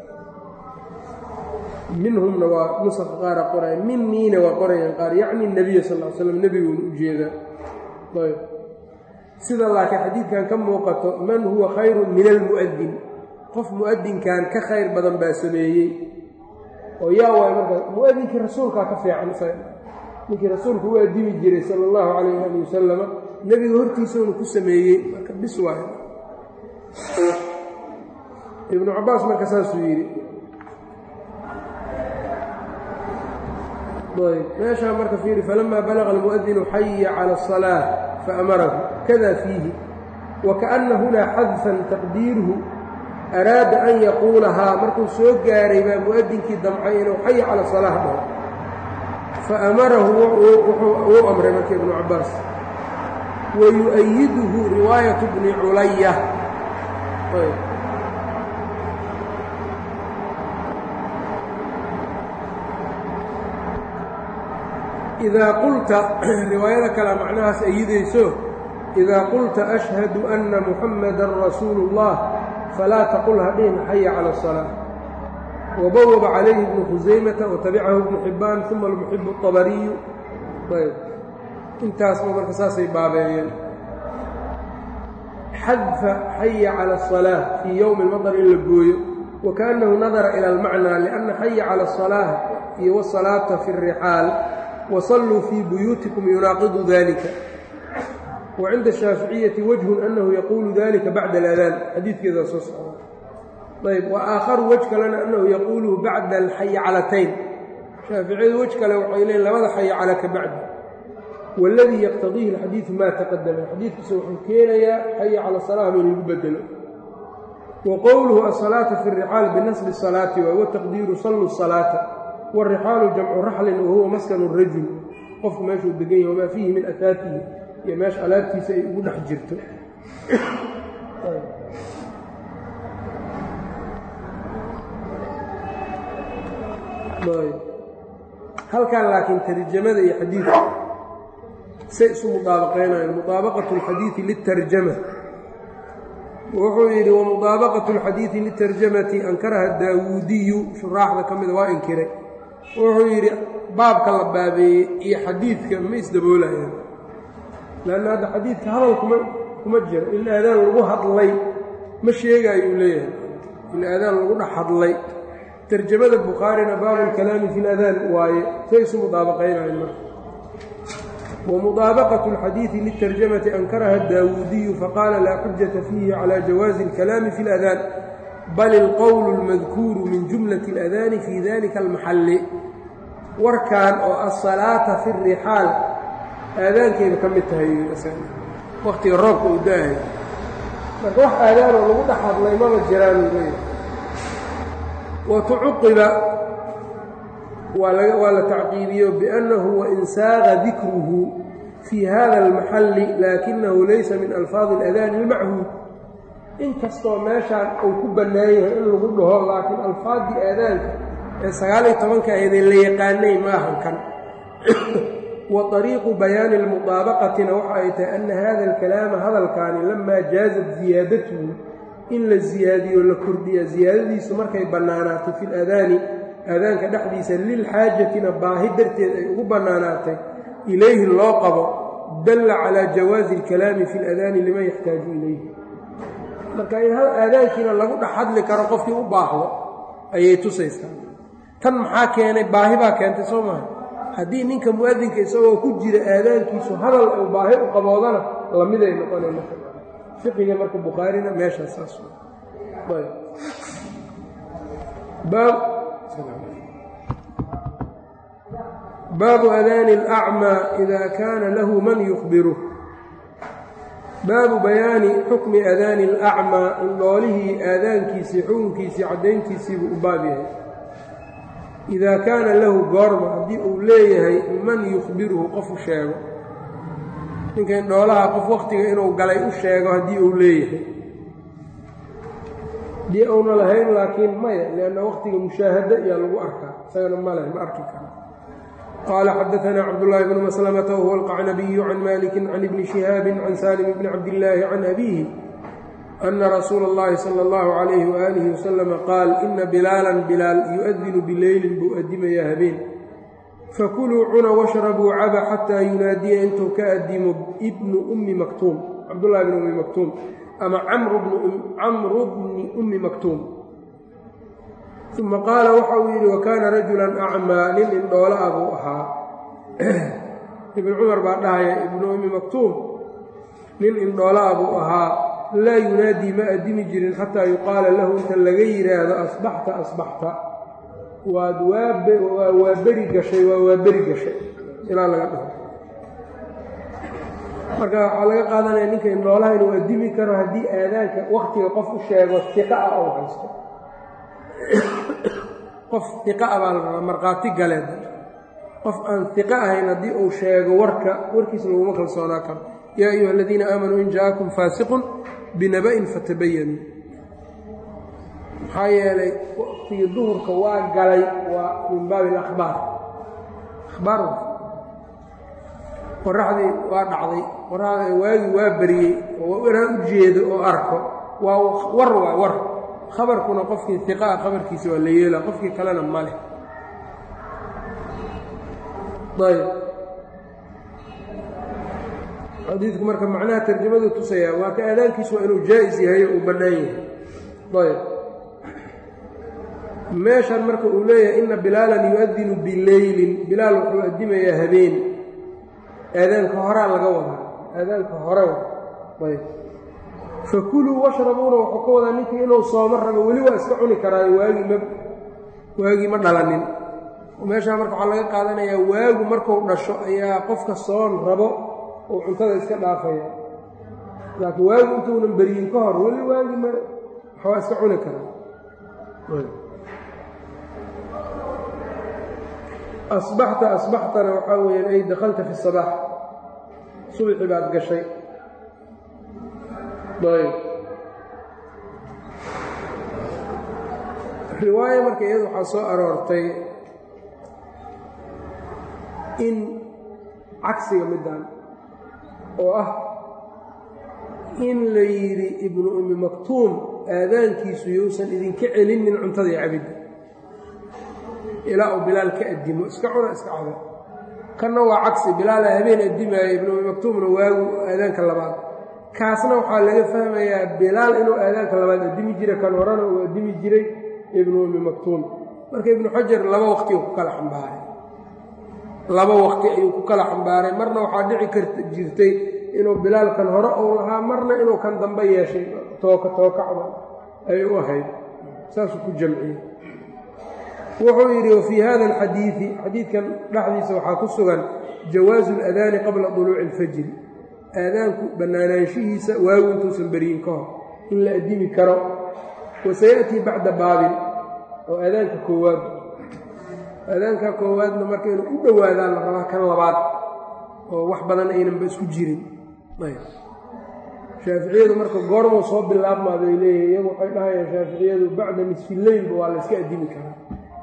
minhumna waa nusaqa qaara qoraya miniina waa qorayaan qaar yacni nebiya sal l slam nebiguuna ujeedaa ayb sida laakiin xadiidkan ka muuqato man huwa khayrun min almu'adin qof mu'adinkan ka khayr badan baa sameeyey oo yaa waay marka mu'adinkii rasuulkaa ka fiican isaga ninkii rasuulku u addimi jiray sala allahu calayh ali wasalama nebiga hortiisauuna ku sameeyey marka bis waay ibnu cabaas marka saasuu yidhi ayb meeshaa marka fiiri falamaa balaga almu'adinu xaya cala asalaa faamarahu kada fiihi wakaأna hunaa xadfan taqdiiruhu araada an yaquulahaa markuu soo gaaray baa mu'adinkii damcay inuu xaya cala salaax dhaho faamarahu wuu amray marka ibnu cabaas wayu'ayiduhu riwaayatu bni culaya idaa qulta riwaayada kale macnahaas ayidayso idaa qulta ashhadu anna muxammadan rasuulu اllah falaa taqul hadhihin xaya cala asalaa wabawaba calayhi ibnu khusaymata watabicahu ibnu xibbaan uma almuxibu اطabariyu ayb intaasba marka saasay baabeeyeen xadfa xaya cala asalaa fii yowmi اlmadar in la gooyo wakaأnnahu nadara ila almacnaa lianna xaya cala asalaa iyo wasalaata fi الrixaal wsalluu fii buyuutikum yunaaqidu dalika wa cinda ashaaficiyati wajhun annahu yaquulu dalika bacda aladaan xadiidkeedaa soo socda ayb wa aakharu wej kalena annahu yaquuluhu bacda alxayacalatayn shaaficiyadu wej kale waxay leeyiin labada xayacala ka bacdi waladii yaqtadiihi alxadiidu maa taqadama xadiidkiisa wuxuu keenayaa xaya cala salaah in lagu bedelo wa qowluhu asalaata fi rixaal binasbi salaati waay wataqdiiru sallu salaata wاrixaalu jamcu raxlin wahuwa maskanu rajul qofku meeshuu degan yahy wamaa fiihi min asaatihi iyo meesha alaabtiisa ay ugu dhex jirto halkan laakiin tarjamada iyo xadiidka say isu mudaabaqaynayaan mudaabaqaة اlxadiiثi liلtarjama wuxuu yidhi wamudaabaqaة اlxadiiثi liلtarjamati ankaraha daawuudiyu shuraaxda ka mida waa inkiray wuxuu yidhi baabka la baabeeyey iyo xadiidka ma isdaboolayaan leanna hadda xadiidka hadal kuma kuma jiro in aadaan lagu hadlay ma sheegaayuu leeyahay in aadaan lagu dhex hadlay tarjamada bukhaarina baabu lkalaami fi ladaan waaye say isu mudaabaqaynayan marka ومطابقة الحديث للترجمة أنكرها الداودي فقال لا حجة فيه على جواز الكلام في الأذان بل القول المذكور من جملة الأذان في ذلك المحل warkan oo asalaata fi rixaal aadaankeeda ka mid tahay waktiga roobka uu da-ayo marka wax aadaanoo lagu dhex hadlay maba jiraan watucuqiba waa la tacqiibiyo biannahu wain saaqa dikruhu fii hada almaxalli laakinahu laysa min alfaadi اladaani اlmachuud inkastoo meeshaan uu ku bannaan yahay in lagu dhaho laakiin alfaaddii aadaanka ee sagaal iyo tobanka aydee la yaqaanay maahan kan wa طariiqu bayaani اlmuطaabaqatina waxa ay tahay ana hada alkalaama hadalkaani lamaa jaazat ziyaadatuhu in la ziyaadiyo la kordhiya ziyaadadiisu markay bannaanaato fi ladaani aadaanka dhexdiisa lilxaajatina baahi darteed ay ugu bannaanaatay ilayhi loo qabo dalla calaa jawaazi اlkalaami fi اladaani liman yaxtaaju ilayhi marka in hal aadaankiina lagu dhex hadli karo qofkii u baahdo ayay tusaysaa tan maxaa keenay baahi baa keentay soo maha haddii ninka mu'adinka isagoo ku jira aadaankiisu hadal uu baahi u qaboodana lamiday noqonay marka fiqiga marka bukhaarina meeshaas saas baabu adaani اlأcmaa ida kaana lahu man yukhbiruh baabu bayaani xukmi adaani اlأcmaa indhoolihii aadaankiisii xukunkiisii caddayntiisiibuu u baab yahay idaa kaana lahu goorma haddii uu leeyahay man yukhbiruhu qof u sheego ninka indhoolaha qof wakhtiga inuu galay u sheego haddii uu leeyahay haddii uuna lahayn laakiin maya lianna wakhtiga mushaahado ayaa lagu arkaa isagana ma leh ma arki karo qaala xadaanaa cabdullaahi bnu maslamata wahuwa alqacnabiyu can maliki can ibni shihaabin can saalim bni cabdillaahi can abiihi ana rasuula اllahi salى اllahu calayhi waaalihi wasalama qaal ina bilaalan bilaal yu-adinu bileylin buu adimayaa habeen fakuluu cuna washrabuu caba xataa yunaadiya intuu ka adimo ibnu ummi maktuum cabdullahi bni ummi maktuum ama camru bni ummi maktuum uma qaala waxa uu yidhi wakaana rajulan acmaa nin indhoola ah buu ahaa ibn cumar baa dhahaya ibnu ummi maktuum nin indhoola ah buu ahaa laa yunaadii ma addimi jirin xataa yuqaala lahu inta laga yidhaahdo asbaxta asbaxta waad waa waa beri gashay waa waa beri gashay ilaa laga dhaho marka waxaa laga qaadanaya ninka indhoolaha inuu addimi karo haddii aadaanka wakhtiga qof u sheego iqa ah ou haysto qof iqa ah baa la rabaa markhaati galeed qof aan iqa ahayn haddii uu sheego warka warkiisa laguma kalsoonaa karo yaa ayuha aladiina aamanuu in jaakum faasiqun binaba'in fatabayanuu maxaa yeelay waqtigii duhurka waa galay waa min baabi alakhbaar akhbaar qoraxdii waa dhacday qoraxda waagii waa beriyey oo inaan u jeedo oo arko waa war waa war khabarkuna qofkii iqa ah khabarkiisa waa la yeela qofkii kalena ma leh ayb xadiidku marka macnaha tarjamadu tusayaa waa ka aadaankiisu waa inuu jaa'is yahay oo uu bannaan yahay ayb meeshan marka uu leeyahay ina bilaalan yu-adinu bileylin bilaal wuxuu addimayaa habeen aadaanka horaa laga wadaa aadaanka hore ayb fakuluu washrabuuna wuxuu ka wadaa ninkii inuu soomo rabo weli waa iska cuni karaayo waagii ma waagii ma dhalanin meeshaa marka waxaa laga qaadanayaa waagu markuu dhasho ayaa qofka soon rabo uu cuntada iska dhaafaya laakiin waagu intuunan beryin ka hor weli waagii ma waxbaa iska cuni karaa asbaxta asbaxtana waxaa weyaan ay dakhalta fi sabaax subxi baad gashay ayb riwaayo marka iyadu waxaa soo aroortay in cagsiga middan oo ah in la yidhi ibnu ummi maktuum aadaankiisu yousan idinka celinin cuntada iyo cabidda ilaa uu bilaal ka addimo iska cuna iska cada kanna waa cagsi bilaala habeen addimaaya ibnu umi maktuumna waagu aadaanka labaad kaasna waxaa laga fahmayaa bilaal inuu aadaanka labaad addimi jiray kan horena uu addimi jiray ibnu umi maktuum marka ibnu xajar laba waqti ku kala xambaaray laba waqti ayuu ku kala xambaaray marna waxaa dhici karta jirtay inuu bilaal kan hore uu lahaa marna inuu kan dambe yeeshay tooka tookacda ay u ahayd saasuu ku jamciyey wuxuu yidhi wafii hada alxadiidi xadiidkan dhexdiisa waxaa ku sugan jawaasu aladaani qabla duluuci alfajri aadaanku bannaanaanshihiisa waagu intuusan beriyin ka hor in la addimi karo wasayaأtii bacda baabin oo aadaanka koowaad aadaanka koowaadna marka inuu u dhowaadaan la rabaa kan labaad oo wax badan aynanba isku jirin shaaficiyadu marka goormuu soo bilaabmaa bay leeyihin iyagu waxay dhahayaan shaaficiyadu bacda nisfileylba waa la yska addimi karaa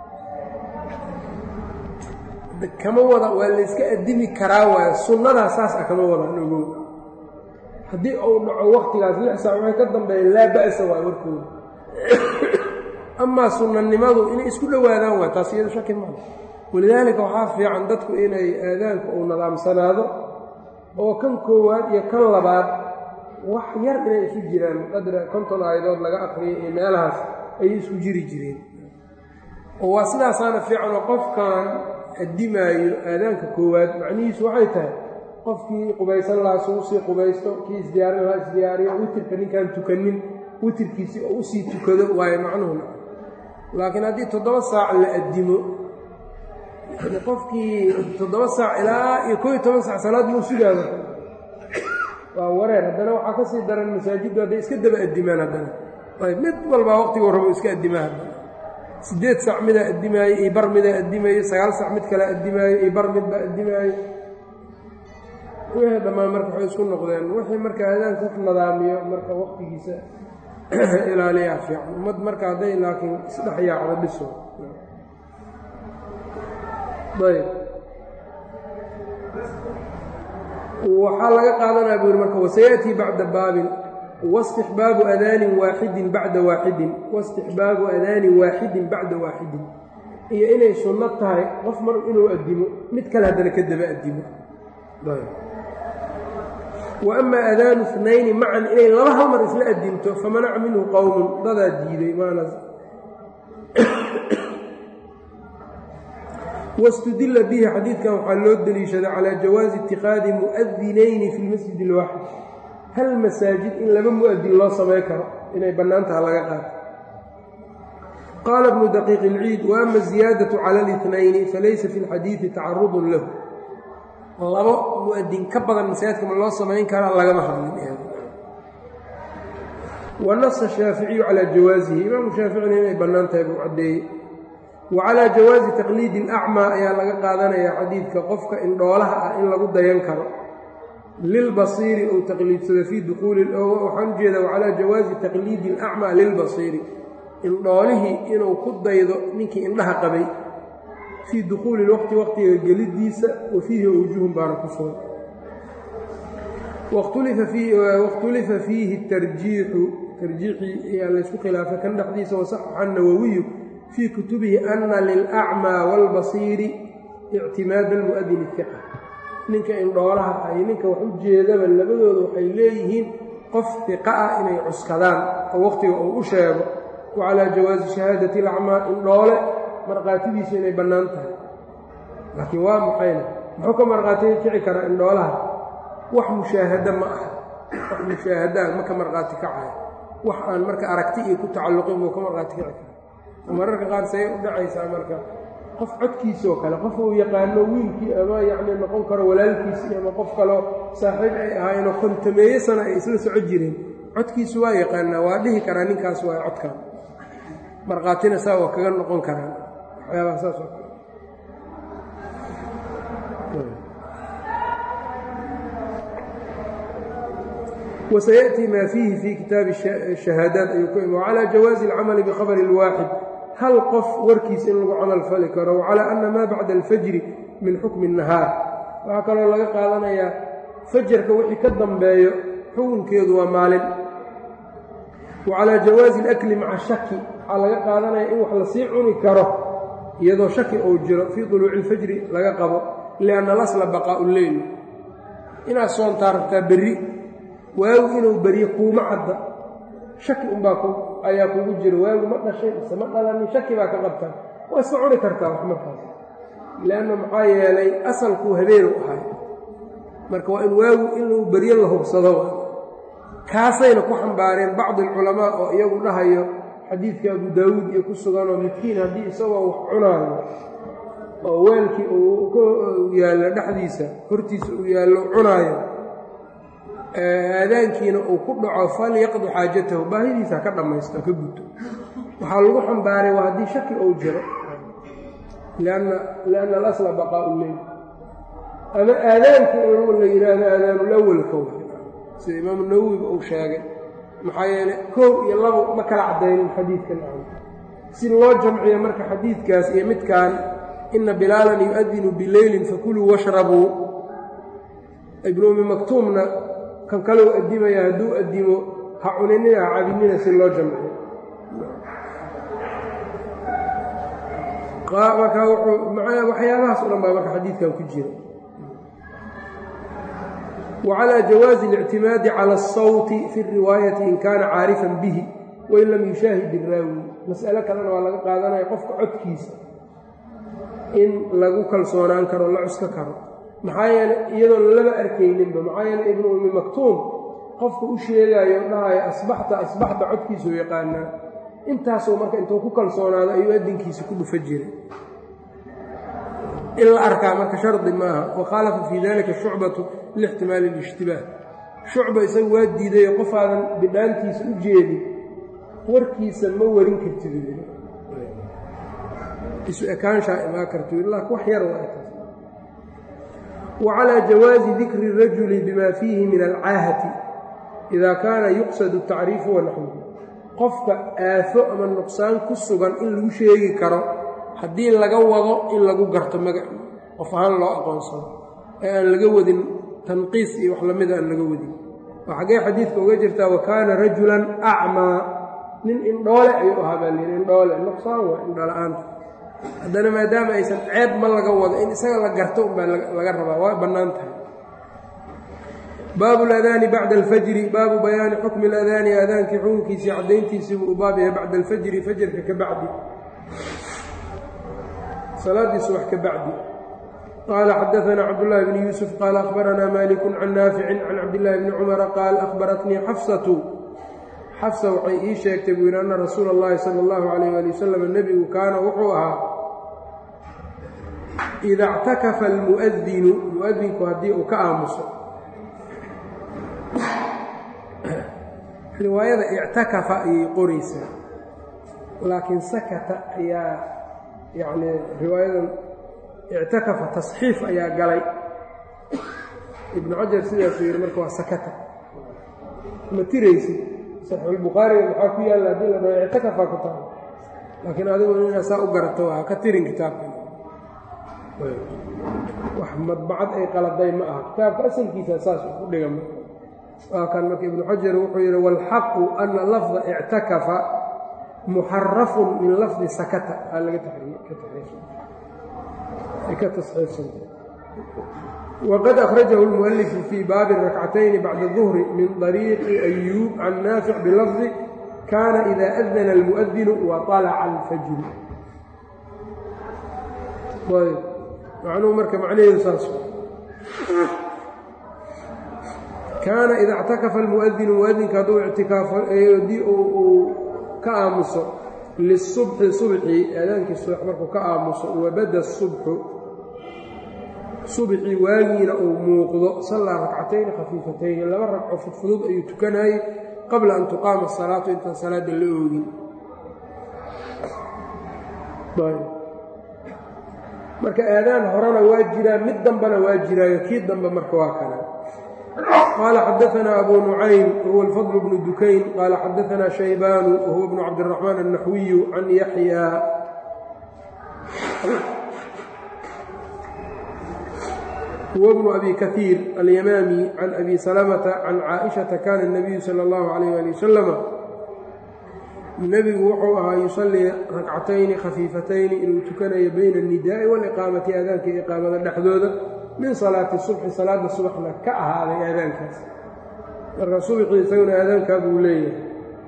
kama wada waa layska addimi karaa waayo sunnadaa saas ah kama wadaan ogow haddii uu dhaco waktigaas lix saac waxay ka dambeeya laa ba'sa waa warkooda amaa sunnanimadu inay isku dhowaadaan waa taas iyado shaki maa walidaalika waxaa fiican dadku inay aadaanku uu nadaamsanaado oo kan koowaad iyo kan labaad wax yar inay isu jiraan qadra konton aayadood laga aqriyay iyo meelahaas ayay isku jiri jireen oo waa sidaasaana fiican oo qofkan addimaayo aadaanka koowaad macnihiisu waxay tahay qofkii qubaysan lahaa suu sii qubaysto kii isdiyaarin lahaa isdiyaariyo witirka ninkaan tukanin witirkiisii oo usii tukado waayo macnuhuna laakiin haddii toddoba saac la addimo qofkii toddoba saac ilaa iyo koo iyo toban saac salaad muu sugaaba waa wareer haddana waxaa ka sii daran masaajiddu hadday iska daba addimaan haddana ayb mid walbaa waqtiguu rabo iska addimaa haddana siddeed saac midaa addimaayo iyo bar midaa addimaayo sagaal saac mid kale addimaayo iyo bar midbaa addimaayo wixii dhammaan marka waxay isku noqdeen wixii marka aadaanka wax nadaamiyo marka waqtigiisa ilaaliyaa fiican ummad marka hadday laakiin isdhex yaacdo dhiso ayb waxaa laga qaadanaya buu yidhi marka wasayaأtii bacda baabin waاstixbaabu adaanin waaxidin bacda waaxidin waاstixbaabu adaanin waaxidin bacda waaxidin iyo inay sunno tahay qof mar inuu addimo mid kale haddana ka daba addimo wa ama adaanu اثnayni macan inay laba hal mar isla addimto famanaca minhu qowmun dadaa diiday maana wاstudila bihi xadiidkan waxaa loo deliishaday calى jawaazi اtiqaadi muؤdinayni fi اlmasjid اlwaaxid hal masaajid in laba mu'adin loo samay karo inay bannaan taha laga qaato qaala bnu daqiiq اlciid waama ziyaadaةu calى اlاثnayni falaysa fi اlxadiidi tacarudun lahu labo mu'adin ka badan masaajidka ma loo samayn karaa lagama hadlin wanasa shaaficiyu calى jawaasihi imaamu shaaficina inay bannaan tahay buu caddeeyey wa calaa jawaazi taqliidi alacmaa ayaa laga qaadanayaa xadiidka qofka indhoolaha ah in lagu dayan karo lilbasiiri ou taqliidsado fii duquuli waxaan ujeeda wacalaa jawaazi taqliidi alacmaa lilbasiiri indhoolihii inuu ku daydo ninkii indhaha qabay fii dukhuuli lwaqti waqtiga gelidiisa wa fiihi awjuhun baana ku sugan wakhtulifa fiihi tarjiixu tarjiixii ayaa laysku khilaafay kan dhexdiisa wasaxaxa nawowiyu fii kutubihi ana lilacmaa waalbasiiri ictimaada almu'adin ifiqa ninka indhoolaha ah iyo ninka wax u jeedaba labadooda waxay leeyihiin qof fiqa ah inay cuskadaan oo waqtiga uu u sheego wa calaa jawaazi shahaadati alacmaa indhoole markhaatidiisu inay bannaan tahay laakiin waa maxayna muxuu ka markhaati kici karaa indhoolaha wax mushaahado ma aha wax mushaahadaa ma ka markhaati kacayo wax aan marka aragti iyo ku tacalluqin buu ka markhaati kici kara mararka qaar say u dhacaysaa marka qof codkiisoo kale qof uu yaqaano wiilkii ama yacni noqon karo walaalkiisii ama qof kaloo saaxiib ay ahaayeenoo kontameeye sana ay isla soco jireen codkiisu waa yaqaanaa waa dhihi karaa ninkaas waa codkan markhaatina saa waa kaga noqon karaan waxyaabaha saas oo kale وسيأتي ma فيhi في kitaabi الشhahaadaat ayuu ku imi وعalى جawaaزi الcamل بkhabr الwaaxid hal qof warkiis in lagu camal fali karo وعalى أna ma bacda الfajri min xukmi النahaar waxaa kaloo laga qaadanayaa fajarka wixii ka dambeeyo xukunkeedu waa maalin وعalى jawaaزi الأkli maca shaki waxaa laga qaadanaya in wax lasii cuni karo iyadoo shaki uu jiro fii طuluuci الfajri laga qabo lianna lasla baqaa'u leyl inaad soontaa rabtaa berri waagu inuu beryo kuuma cadda shaki unbaa ayaa kugu jira waagu ma dhashay mise ma dhalanin shaki baa ka qabtaa waa iska cuni kartaa wax markaas leanna maxaa yeelay asalkuu habeenu ahay marka waa in waagu inuu beryo la hubsado kaasayna ku xambaareen bacdi alculamaa oo iyagu dhahayo xadiidka abu daawuud iyo ku suganoo midkiin haddii isagoo wax cunaayo oo weelkii uu yaallo dhexdiisa hortiisa uu yaallo cunaayo aadaankiina uu ku dhaco falyaqdi xaajatahu baahidiisa ka dhammaysto ka guto waxaa lagu xambaaray waa haddii shaki ou jiro lianna alasla baqaa'u leyl ama aadaankii in la yidhaahdo aadaanulawalka w sida imaamu nawowiba uu sheegay maxaa yeeley koow iyo labo ma kala caddaynin xadiidkan si loo jamciyo marka xadiidkaas iyo midkan ina bilaalan yu-adinu bileylin fakuluu washrabuu ibnu umi maktuumna kan kaleu addimaya hadduu addimo ha cuninina ha cabinina si loo jamciyo marka waxyaabahaas o dhan baa marka xadiidkan ku jira wacalى jawaazi اlictimaadi calى الsawti fi الriwaayati in kaana caarifan bihi wain lam yushaahid iraawi mas'alo kalena waa laga qaadanaya qofka codkiisa in lagu kalsoonaan karo la cuska karo maxaa yeele iyadoon laba arkayninba maxaa yeele ibnu umi maktuum qofka u sheegaayo dhahayo asbaxta asbaxta codkiisuu yaqaanaa intaasuu marka intuu ku kalsoonaado ayuu adinkiisa ku dhufa jiray in la arkaa marka shardi maaha wakhaalafa fii dalika shucbatu lixtimaali اlijtibaah shucba isagu waa diidayo qofaadan bidhaantiisa u jeedin warkiisa ma warin kartid isu ekaanshaa imaa karti ilaa wax yar waa ekaas wa calىa jawaazi dikri الrajuli bima fiihi min alcaahati ida kaana yuqsad الtacriifu wanaxwuhu qofka aafo ama nuqsaan ku sugan in lagu sheegi karo haddii laga wado in lagu garto magac qof ahaan loo aqoonsado ee aan laga wadin tanqiis iyo wax lamida aan laga wadin oo xaggee xadiidka uga jirtaa wa kaana rajulan acmaa nin indhoole ayuu ahaa baa layidhi indhoole nuqsaan waa indhola-aanta haddana maadaama aysan ceeb ma laga wado in isaga la garto unbaa laga rabaa waa bannaan tahay baabu ladaani bacda alfajri baabu bayaani xukmi aladaani aadaankii xukunkiisii caddayntiisii buu u baab yahay bacda alfajri fajarka ka bacdi salaaddii subax ka bacdi qaala xadaanaa cabdullaahi bni yuusuf qaala akhbaranaa maaliku can naaficin can cabdillaahi bni cumara qaal akhbaratnii xafsatu xafsa waxay ii sheegtay buu yidhi anna rasuula اllahi sala allahu calayh ali wasalam nebigu kaana wuxuu ahaa ida اctakafa almu'adinu mu'adinku haddii uu ka aamuso riwaayada ictakafa ayay qoraysaa laakiin sakata ayaa yacni riwaayadan ictakafa tasxiif ayaa galay ibnu xajar sidaasuu yidhi marka waa sakata ma tiraysid saxiixulbukhaariga maxaa ku yaalla haddii la dhaho ictakafaa ku tahay laakiin adigu inaa saa u garato ha ka tirin kitaabkan wax madbacad ay qaladay ma aha kitaabka asalkiisa saas ku dhigan waa kan marka ibnu xajar wuxuu yidhi waalxaqu ana lafda ictakafa muxarafun min lafdi sakata aa laga ka tasxiifsanta wqad akhrajahu اlmualifu fii baabi rakcatayni bacda duhri min طariiqi ayuub can naafic bilafdi kaana ida adana almu'adinu waطalaca alfajru ayb macnuhu marka macnaheedu saas kaana ida اctakafa almu'adinu muadinka hadduu ictikaafo haddii uu ka aamuso lisubxi subxi aadaankii subax markuu ka aamuso wabada subxu subxii waagiina uu muuqdo sallaa rakcatayni khafiifatayni laba ragco fudfudud ayuu tukanayey qabla an tuqaama asalaatu intaan salaadda la oogin marka aadaan horena waa jiraa mid dambena waa jiraayo kii dambe marka waa kana qaala xadaanaa abu nucaym wahuwa alfadl bnu dukayn qaala xadaanaa shaybaanu wahuwa bnu cabdiraxmaan annaxwiyu can yaxya huwa bnu abi kaiir alyamaami can abi salamata can caaishata kaana اnabiyu sala اllahu alayh ali wasalama nebigu wuxuu ahaa yusallii rakcatayni khafiifatayni inuu tukanayo bayna اnnidaai wاliqaamati aadaanka iqaamada dhexdooda min salaati subxi salaadda subaxna ka ahaaday aadaankaas marka subxii isaguna aadaankaa buu leeyahay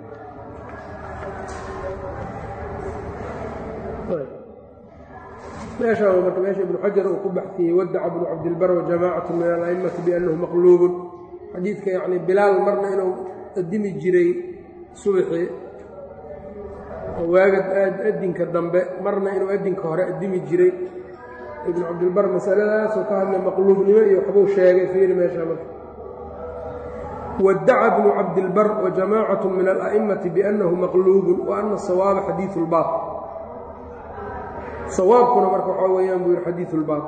meeshaa marka meesha ibnu xajar uu ku baxsiyey wadaca bnu cabdilbar wajamaacatu min ala'imati biannahu maqluubun xadiidka yacni bilaal marna inuu adimi jiray subaxii waaga adinka dambe marna inuu adinka hore adimi jiray ibnu cabdilbar masaladaasoo ka hadlay maqluubnimo iyo waxbuu sheegay fiiri meeshaa marka wadaca bnu cabdilbar wajamaacatu min ala'imati biannahu maqluubun wa ana asawaaba xadiidu lbaaq sawaabkuna marka waxaa weeyaan buu yihi xadiidu lbaab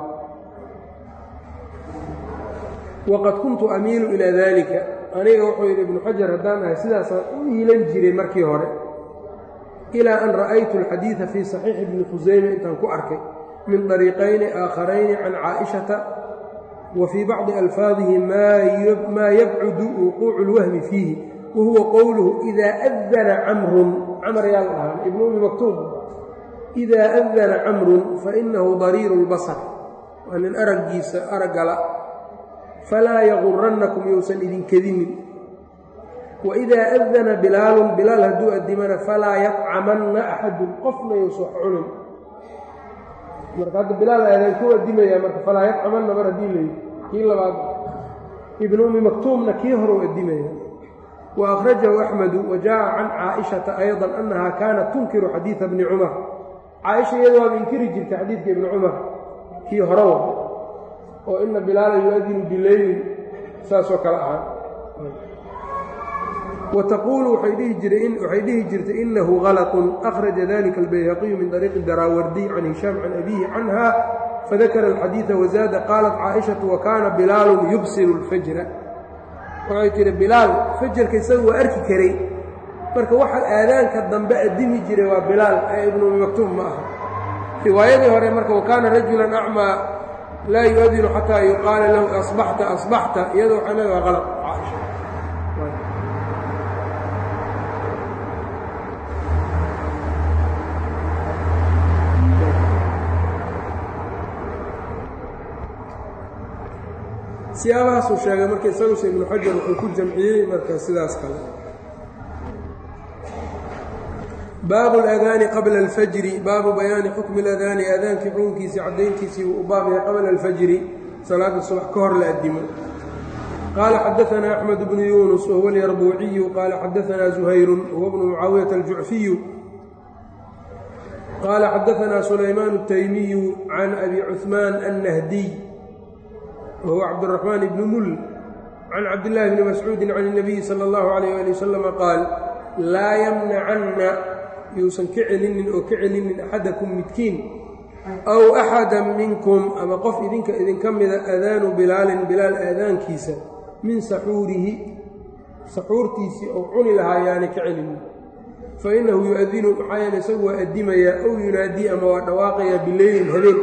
waqad kuntu amiilu ilaa dalika aniga wuxuu yidhi ibnu xajar haddaan ahay sidaasaan u iilan jiray markii hore ilaa an ra'aytu alxadiida fii saxiixi ibni khusayme intaan ku arkay min dariiqayni aakharayni can caa'ishata wa fii bacdi alfaadihi maa yabcudu wuquucu اlwahmi fiihi wa huwa qowluhu idaa adana camrun camar yaa la dhahaa ibnu umi maktuub idaa adana camrun fainahu dariiru اlbasar waa nin araggiisa araggala falaa yagurannakum yousan idinkedinin waidaa adana bilaalun bilaal hadduu addimana falaa yadcamanna axadun qofna yousa wax cunin marka hadda bilaal aadaan ku addimaya marka falaa yadcamanna mar haddii layi kii labaad ibnu ummi maktuumna kii horeu addimaya wa akhrajahu axmedu wa jaaءa can caaishata ayضa annaha kaanat tunkiru xadiida bni cumar caaisha iyada waaba inkiri jirtay xadiidka ibni cumar kii horewa oo ina bilaala yu-adinu bileylin saasoo kale ahaa wa taquulu waxay dhihi jirtay inahu غalطun akhraja dalika albayhaqiyu min طariiqi daraawardiy can hishaam can abihi canha fadakara alxadiida wazaada qaalat caaishatu wa kaana bilaalun yubsiru اlfajra waxay tihi bilaal fajarka isaga waa arki karay marka waxa aadaanka dambe addimi jiray waa bilaal ee ibnu umi maktuum ma aha riwaayadii hore marka wakaana rajulan acmaa laa yu-adinu xataa yuqaala lahu asbaxta asbaxta iyado waxay leedaha qalad caaisha siyaabahaasuu sheegay marka isaguse ibnu xajar wuxuu ku jamciyey marka sidaas kale baabu اladaani qabla اlfajri baabu bayaani xukmi اladaani aadaankii xukunkiisii caddayntiisii wuu u baab yahay qabla اlfajri salaada subax ka hor la addimo qaala xadaثna axmed bnu yunus wahuwa اlyarbuuciyu qaala xadaثna زuhayru huwa bnu mucaawiyaةa aljucfiyu qaala xadaثna sulaymaan الtaymiyu can abi cuثmaan الnahdiy wahuwa cabdالرaxmaan bni mul can cabdillaahi bni mascuudi can الnabiyi salى اllahu عalayh ali wasalam qaal laa yamnacanna yuusan ka celinin oo ka celinin axadakum midkiin aw axada minkum ama qof idinka idinka mida aadaanu bilaalin bilaal aadaankiisa min saxuurihi saxuurtiisii ou cuni lahaa yaani ka celinin fa innahu yu-adinu maxaa yeele isagu waa addimayaa ow yunaadii ama waa dhawaaqayaa bileylin habeen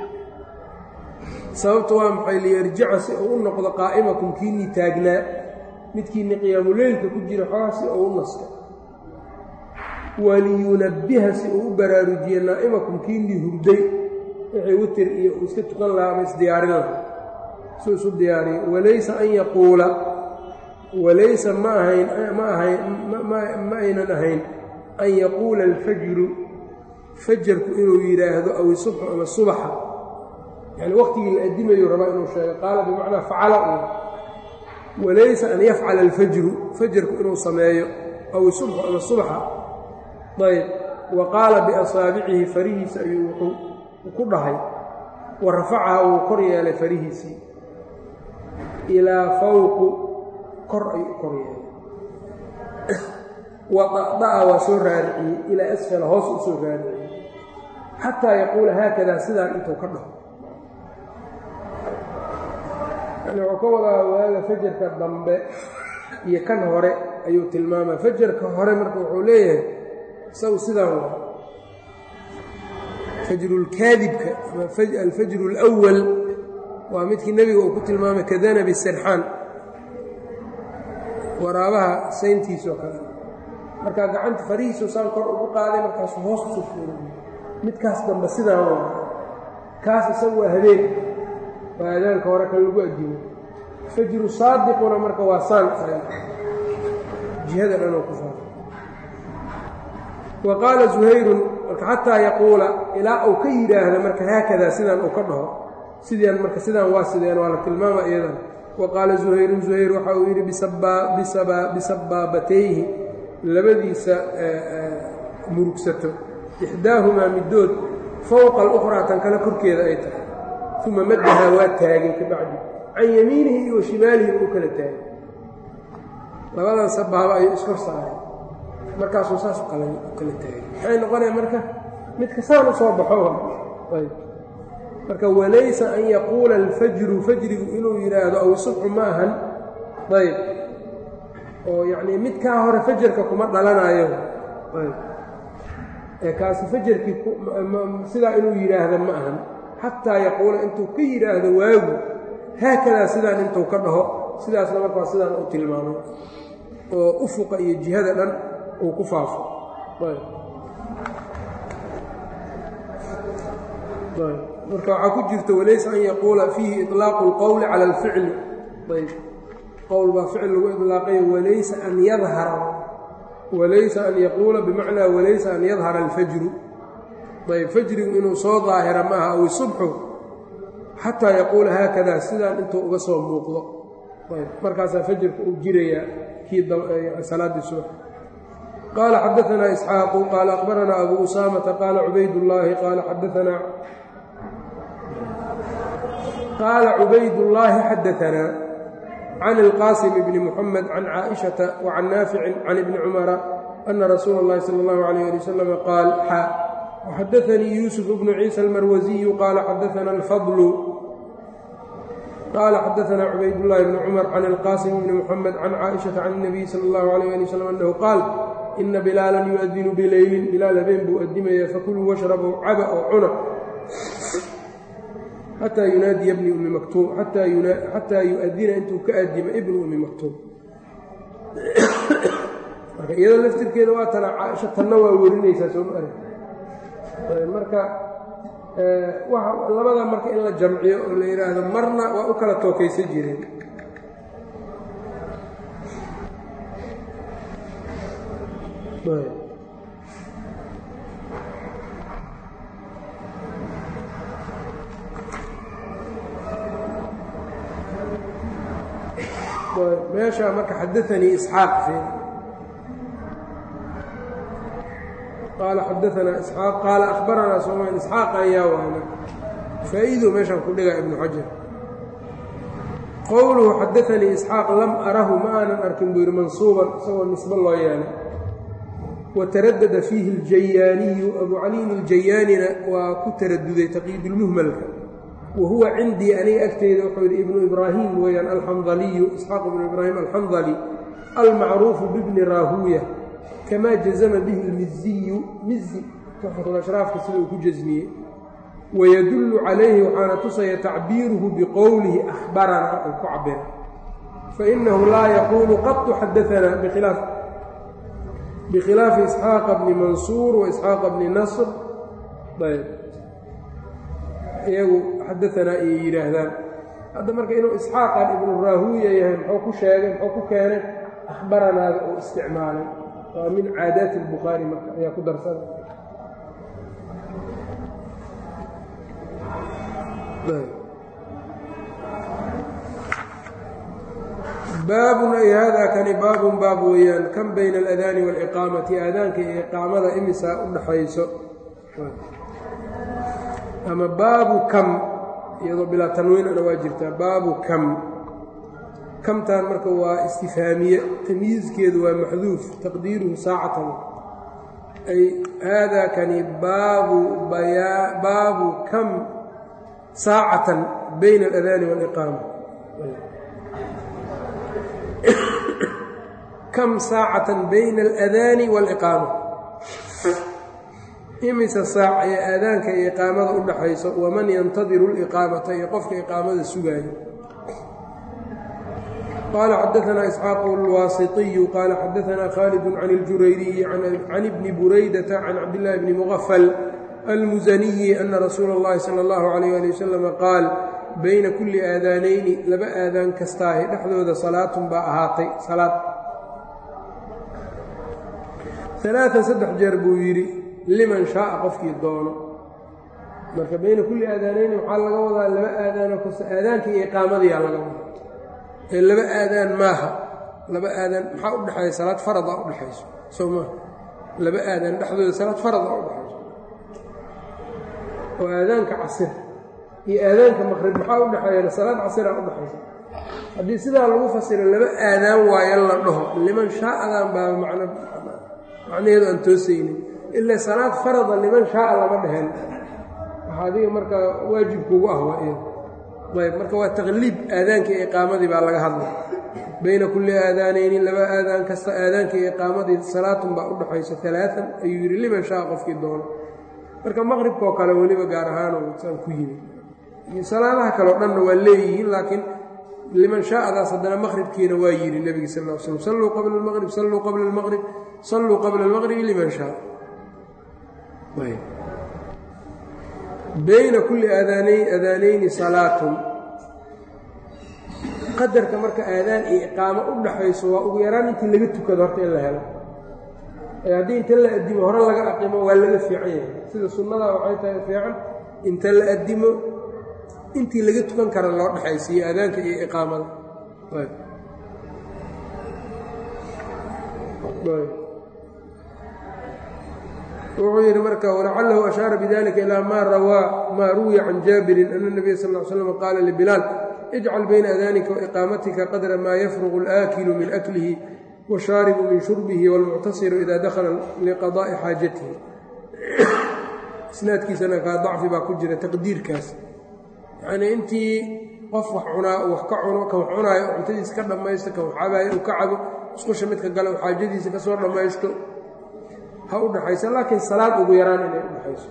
sababta waa maxay liyarjica si uu u noqdo qaa'imakum kiinnii taagnaa midkiinni qiyaamuleylka ku jira xoogaa si uu u nasto waliyunabbiha si uu u baraarujiye naa'imakum kiinnii hurday wixii witir iyo uu iska tukan lahaa ama isdiyaarin lahaa suu isu diyaariyo walaysa an yaquula walaysa ma ahayn ma ahayn ma aynan ahayn an yaquula alfajru fajarku inuu yidhaahdo aw isubxu ama subaxa yani waqtigii la addimayu rabaa inuu sheego qaala bimacnaa facala u walaysa an yafcala alfajru fajarku inuu sameeyo aw isubxu ama subaxa ayb wa qaala biasaabicihi farihiisa ayuu wuxuu ku dhahay wa rafacaha wuu kor yeelay farihiisii ilaa fawqu kor ayuu kor yeelay wa da'da'a waa soo raariciyey ilaa asfala hoos u soo raariciyey xataa yaquula haakadaa sidaan intuu ka dhaho yani wuxuu ka wadaa waaga fajarka dambe iyo kan hore ayuu tilmaamaa fajarka hore marka wuxuu leeyahay isagu sidaan waa fajrulkaadibka ama alfajru اlأwal waa midkii nebiga uu ku tilmaamay kadanabi sarxaan waraabaha sayntiisoo kale markaa gacanta farihiisu saan kor ugu qaaday markaasu hoos usoo fuuray midkaas dambe sidaan waa kaas isagu waa habeen waa aadaanka hore kan lagu adimo fajru saadiquna marka waa saan jihada dhan oo ku faafo wa qaala zuhayrun marka xataa yaquula ilaa uu ka yidhaahda marka haakadaa sidaan uu ka dhaho sidaan marka sidaan waa sideen waa la tilmaama iyadan wa qaala zuhayrun zuhayr waxa uu yidhi bisabaabatayhi labadiisa murugsato ixdaahumaa middood fowqa alukhraa tan kale korkeeda ay tahay uma maddahaa waa taagay ka bacdi can yamiinihi iyo shimaalihi u kala taagay labadan sabaaba ayuu iskor saaray markaasuu saas u kala taagay maxay noqonaya marka midka saan u soo baxo marka walaysa an yaquula alfajru fajrigu inuu yidhaahdo aw subxu ma ahan ayb oo yacnii midkaa hore fajarka kuma dhalanayo ayb ee kaasi fajarkii sidaa inuu yidhaahda ma ahan xataa yaquula intuu ka yidhaahdo waagu haakadaa sidaan intuu ka dhaho sidaasna markaa sidaan u tilmaamay oo ufuqa iyo jihada dhan uu ku faafo marka waxaa ku jirta walaysa an yaquula fiihi iطlaaqu اlqowli cala alficli ayb qowl baa ficil lagu iطlaaqay walaysa an yadhara walaysa an yaquula bimacnaa walaysa an yadhara alfajru ayb fajrigu inuu soo daahira maaha aw subxu xataa yaquula haakadaa sidaan intuu uga soo muuqdo ayb markaasaa fajrka uu jirayaa kii salaaddii subax qaala xadaanaa isxaaqu qaala aqbaranaa abu usaamata qaala cubaydullaahi qaala xadaanaa qaala cubaydullaahi xadaanaa can ilqaasim bni muxamed can caaishata wa can naaficin can ibni cumara ana rasuula اllahi sala اllahu alayh ali wasalam qaal xa وxadaثnii yuusuf bnu ciisa almarwasiyu qaala xadaثna alfadlu qaala xadaثna cubaydاllahi bni cumar can ilqaasim bni muxamed can caaئiشhaةa can الnabiy salى اllahu عalيh ali wslam annahu qaal ina bilaalan yuadinu bileylin bilaal habeen buu adimaya fakuluu washrabuu caba oo cuna xataa yunaadiya bni ummi maktuum xataa yu-adina intuu ka adima ibnu ummi maktuum marka iyadoo laftirkeeda waa tana caaisha tanna waa werinaysaa soo ma arag marka labada marka in la jamciyo oo la yidhaahdo marna waa u kala tookaysan jireen meeshaa marka xadaanii isxaaq qaala xadaanaa isxaaq qaala akhbaranaa soman isxaaq ayaa waana faa'iido meeshaan ku dhigaa ibnu xajar qowluhu xadaanii isxaaq lam arahu ma aanan arkin buu yidhi mansuuban isagoo nisbo loo yeelay wa taradada fiihi aljayaaniyu abu caliin iljayaanina waa ku taraduday taqyiidulmuhmalka wa huwa cindii aniga agteyda wuxuu yidhi ibnu ibraahim weeyaan alxandaliyu isxaaq ibnu ibraahim alxandali almacruufu bibni raahuuya kama jazama bihi lmiziyu mizi tuxfatulashraafka sida uu ku jasmiyey wayadullu calayhi waxaana tusaya tacbiiruhu biqowlihi ahbaranaa uu ku cabira fainahu laa yaquulu qatu xadaanaa bikhilaaf bikhilaafi isxaaqa bni mansuur wa isxaaqa bni nasr ayb iyagu xadaanaa ayay yidhaahdaan hadda marka inuu isxaaqan ibnu raahuuya yahay muxuu ku sheegay muxuu ku keenay ahbaranaada uu isticmaalay waa min caadaati اlbukhaari marka ayaa ku darsana baabun ay haadaa kani baabun baab weeyaan kan bayna aladaani waaliqaamati aadaanka iyo iqaamada imisaa u dhaxayso ama baabu kam iyadoo bilaa tanwiinana waa jirtaa baabu kam kamtaan marka waa istifhaamiye tamyiizkeedu waa maxduuf taqdiiruhu saacatan ay haadaa kani baabu baabu kam saacatan bayna aladaani waaliqaama kam saacatan bayna aladaani waaliqaama imisa saac ee aadaanka iyo iqaamada u dhaxayso waman yantadiru liqaamata iyo qofka iqaamada sugaayo qaala xadaanaa isxaaqu alwaasiطiyu qaala xadaanaa khaalid can اljurayriyi can ibni buraydata can cabdillaahi bni mugafal almusaniyi ana rasuula اllahi salى اllahu alayh ali wasalama qaal bayna kulli aadaanayni laba aadaan kastaahi dhexdooda salaatun baa ahaatay salaad alaaan saddex jeer buu yidhi liman shaaa qofkii doono marka bayna kulli aadaanayni waxaa laga wadaa laba aadaanoo kasta aadaanka iyo iqaamadiyaa laga wadaa ee laba aadaan maaha laba aadaan maxaa u dhexeeya salaad farada u dhexayso soo maa laba aadaan dhexdooda salaad farada u dhexayso oo aadaanka casir iyo aadaanka maqrib maxaa u dhexeeyana salaad casiraa u dhexaysa haddii sidaa lagu fasiro laba aadaan waayo la dhaho liman shaa'adan baa macno macnaheedu aan toosaynin ilaa salaad farada liman shaaa lama dheheen waxaa adiga marka waajibkuugu ah waa iyada ayb marka waa taqliib aadaanka iyo iqaamadii baa laga hadlay bayna kulli aadaanayni laba aadaan kasta aadaanka iyo iqaamadii salaatun baa u dhaxayso alaaan ayuu yidhi liman shaa qofkii doono marka maqribkaoo kale weliba gaar ahaan saan ku yimid iyo salaadaha kaleo dhanna waa leeyihiin laakiin liman shaa'adaas haddana maqribkiina waa yidhi nebiga sal l slm salluu qabla almaqrib salluu qabla almaqrib salluu qabla almaqribi liman shaa bayna kulli aadaanayni salaatun qadarka marka aadaan iyo iqaamo u dhaxayso waa ugu yaraan intii laga tukado horta in la helo ee haddii inta la addimo hore laga aqimo waa laga fiican yahay sida sunnada waxay tahay fiican inta la addimo intii laga tukan kara loo dhexaysiiyo aadaanka iyo iqaamada wuxuu yidhi marka walacalahu ashaara bidalika ilaa maa rawaa maa ruwiya can jaabirin ana nabiya sal l slam qaala libilaal ijcal bayna adaanika waiqaamatika qadra maa yafruqu alaakilu min aklihi washaaribu min shurbihi wاlmuctasiru ida dakhala liqadaa'i xaajatihi isnaadkiisana kaa dacfi baa ku jira taqdiirkaas yacnii intii qof wax cunaa wax ka cuno kan wax cunaayo cuntadiisa ka dhammaysto kan wax cabaayo uu ka cabo isqusha midka gale u xaajadiisa ka soo dhammaysto ha u dhaxaysa laakiin salaad ugu yaraan inay u dhaxayso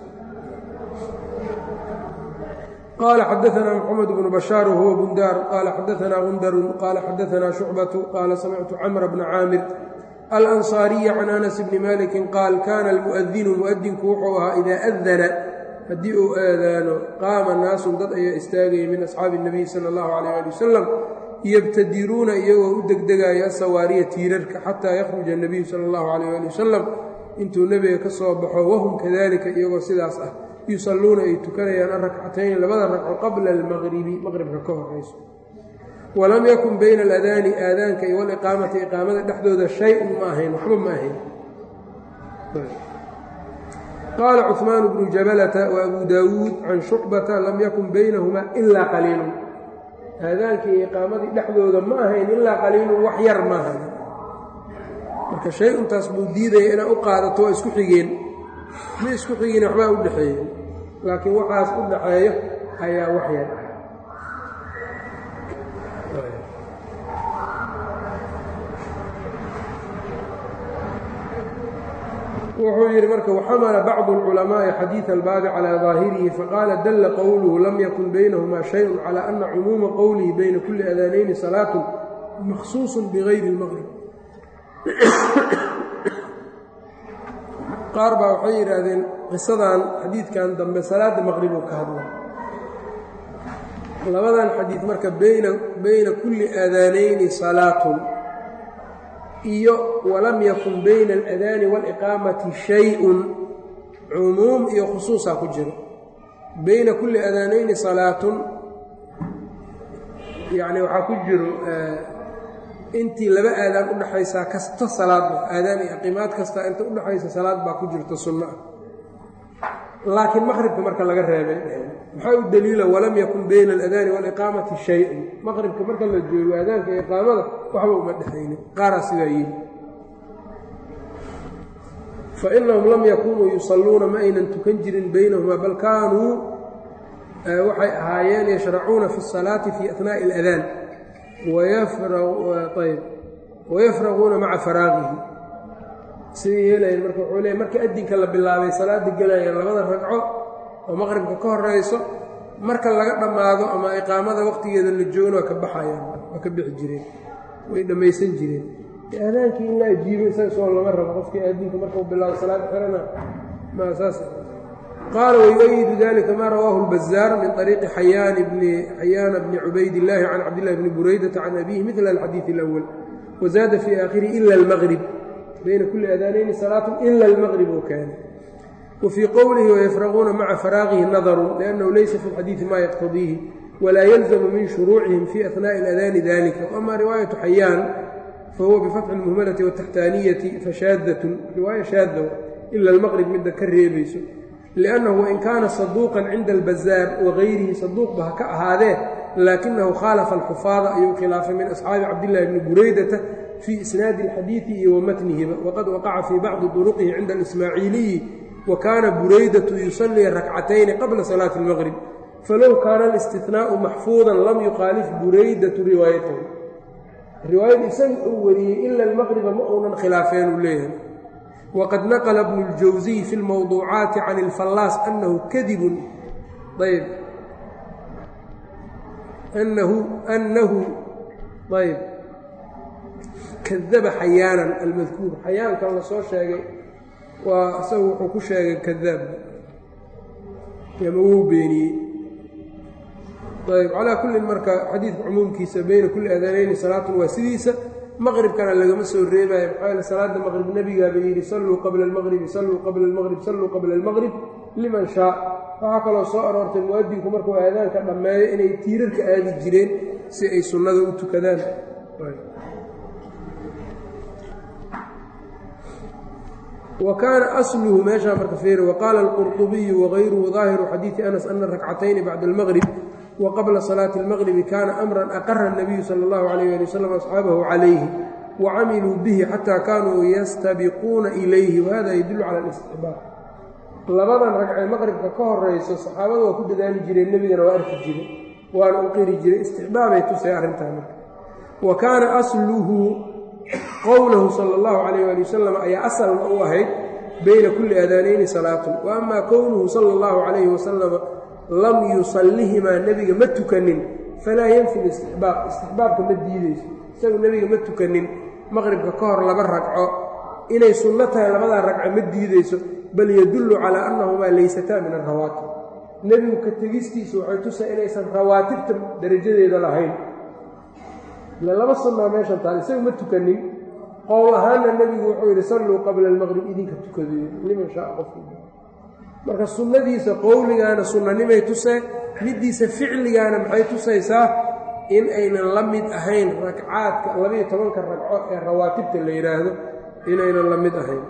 qaala xadaanaa mxamed bnu bashaar wahuwa bundaar qaala xadaanaa gundarun qaala xadaanaa shucbatu qaala samictu camra bna caamir alansaariya can anas bni malikin qaal kaana almu'adinu mu'adinku wuxuu ahaa idaa adana haddii uu aadaano qaama naasun dad ayaa istaagaya min asxaabi اnabiy sala اllahu alayh ali wasalam yabtadiruuna iyagoo u degdegaya asawaariya tiirarka xataa yakhruja اnabiyu sala اllahu alayh ali wasalam intuu nebiga ka soo baxo wahum kadalika iyagoo sidaas ah yusalluuna ay tukanayaan arakcatayni labada ragco qabla almaqribi maqribka ka horayso walam yakun bayna aladaani aadaanka iyo waliqaamati iqaamada dhexdooda shay-un ma ahayn waxba ma ahayn qaala cuثmaan bnu jabalata wa abu daawuud can shucbata lam yakun baynahumaa ilaa qaliilun aadaanka iyo iqaamadii dhexdooda ma ahayn ilaa qaliilun wax yar maaha marka shay-untaas buu diidaya inaad u qaadato waa isku xigeen ma isku xigeen waxbaa u dhexeeya laakiin waxaas u dhaxeeyo ayaa wax yar wuxuu yidhi marka waxamala bacdu اlculamaaءi xadiiثa albaabi calى ظaahirihi faqaala dalla qowluhu lam yakun baynahumaa shayءu calى ana cumuuma qowlihi bayna kuli adaanayni salaatu makhsuuص bigayri اlmaqrib qaar baa waxay yidhaahdeen qisadan xadiidkan dambe salaada maqrib uu ka hadla labadan xadiid marka bayna bayna kulli aadaanayni salaatun iyo walam yakun bayna aladaani waaliqaamati shay-un cumuum iyo khusuusaa ku jiro bayna kulli aadaanayni salaatun yacni waxaa ku jiro intii laba aadaan u dhaxaysaa kasta salaadba aadaan iyo aqimaad kasta inta u dhaxaysa salaad baa ku jirta sunno ah laakiin maqribka marka laga reebay maxaa u daliila walam yakun bayna aladaani waaliqaamati shay-un maqribka marka la joogo aadaanka iyo iqaamada waxba uma dhexaynin qaaraa sidaa yidhi fa inahum lam yakunuu yusalluuna ma aynan tukan jirin baynahumaa bal kaanuu waxay ahaayeen yashracuuna fi الsalaati fi ahnaaءi اladaan wayafraquuna maca faraaqihi siday yeelayeen marka wuxuu leeyay marka adinka la bilaabay salaada gelayaan labada ragco oo maqribka ka horayso marka laga dhammaado ama iqaamada waqtigeeda la joogana waa ka baxayaan waa ka bixi jireen way dhammaysan jireen aadaankii in la ajiibo isaga soo lama rabo qofkii aadinka markau bilaabo salaad xirana ma saas qaala wayuؤyidu dalika ma rawaahu اlbazaar min طariiqi xayaana bni cubayd اllaahi can cabdillahi bni buraydata can abihi midla alxadiiث اlأwl wazaada fii aakhirihi ila اlmgrib bayna kuli adaanayni salaatu ila اlmgrib oo kaana wfii qowlihi wayafraquuna maca faraaqihi nadaru liannahu laysa fi lxadiidi ma yaqtadiihi walaa yalzamu min shuruucihim fi ahnaaءi اladaani dalika ama riwaayatu xayaan fahuwa bifatxi اlmuhmalati wataxtaaniyati fashaadatun riwaaya shaada ila almaqrib midda ka reebayso liannahu wain kaana saduuqan cinda albazaar wagayrihi saduuqba ha ka ahaadee laakinahu khaalafa alxufaada ayuu khilaafay min asxaabi cabdillahi bni buraydata fii isnaadi alxadiidi iyo wamatnihiba waqad waqaca fii bacdi duruqihi cinda alismaaciiliyi wa kaana buraydatu yusallii rakcatayni qabla salaati اlmaqrib falow kaana alistinaau maxfuudan lam yukhaalif buraydatu riwaayatahu riwaayada isaga uu wariyey ila almaqriba ma uunan khilaafeen uu leeyahay wqad naqla bnu اljawsiy fi اlmowduucaati can اlfallaas anahu kadibun ayb anahu anahu ayb kadaba xayaanan almadkuur xayaankan la soo sheegay waa isagu wuxuu ku sheegay kadaab ama wuu beeniyey ayb calaa kullin marka xadiidka cumuumkiisa beyna kulli aadaanayni salaatun waa sidiisa maqribkana lagama soo reebaayo maxaa yaele salaada maqrib nebigaaba yidhi salluu qabla almaqribi salluu qabla almaqrib salluu qabla almaqrib liman shaa waxaa kaloo soo aroortay mu'adinku markuu aadaanka dhammeeyo inay tiirarka aadi jireen si ay sunnada u tukadaan wa kaana asluhu meeshaa marka feeri waqaala alqurطubiyu wagayruhu daahiru xadiidi anas ana rakcatayni bacda almaqrib wqabla salaati اlmaqribi kaana amran aqara الnabiyu sala اllahu alayh ali wasalam asxaabahu calayhi wacamiluu bihi xataa kaanuu yastabiquuna ilayhi wahada yadullu cala alistixbaab labadan ragcee maqribka ka horayso saxaabada waa ku dadaali jireen nebigana waa arki jiray waana u qiri jiray istixbaabay tusay arrintaa marka wa kaana asluhu qowlahu sala اllahu alayh ali wasalam ayaa asalna u ahayd bayna kulli aadaanayni salaatun wa ama kownuhu sala اllahu calayhi wasalama lam yusallihimaa nebiga ma tukanin falaa yanfi listixbaab istixbaabka ma diideyso isagu nebiga ma tukanin maqribka ka hor laba ragco inay sunno tahay labadaa ragco ma diideyso bal yadullu calaa annahumaa laysataa min alrawaatib nebigu ka tegistiisu waxay tusa inaysan rawaatibta darajadeeda lahayn ile laba sunnaa meeshan taal isagu ma tukanin qowl ahaanna nebigu wuxuu yidhi salluu qabla almaqrib idinka tukadayo liman shaaa qofki marka sunnadiisa qowligaana sunnanimay tusee middiisa ficligaana maxay tusaysaa in aynan la mid ahayn ragcaadka labayo tobanka ragco ee rawaatibta la yidhaahdo inaynan la mid ahayn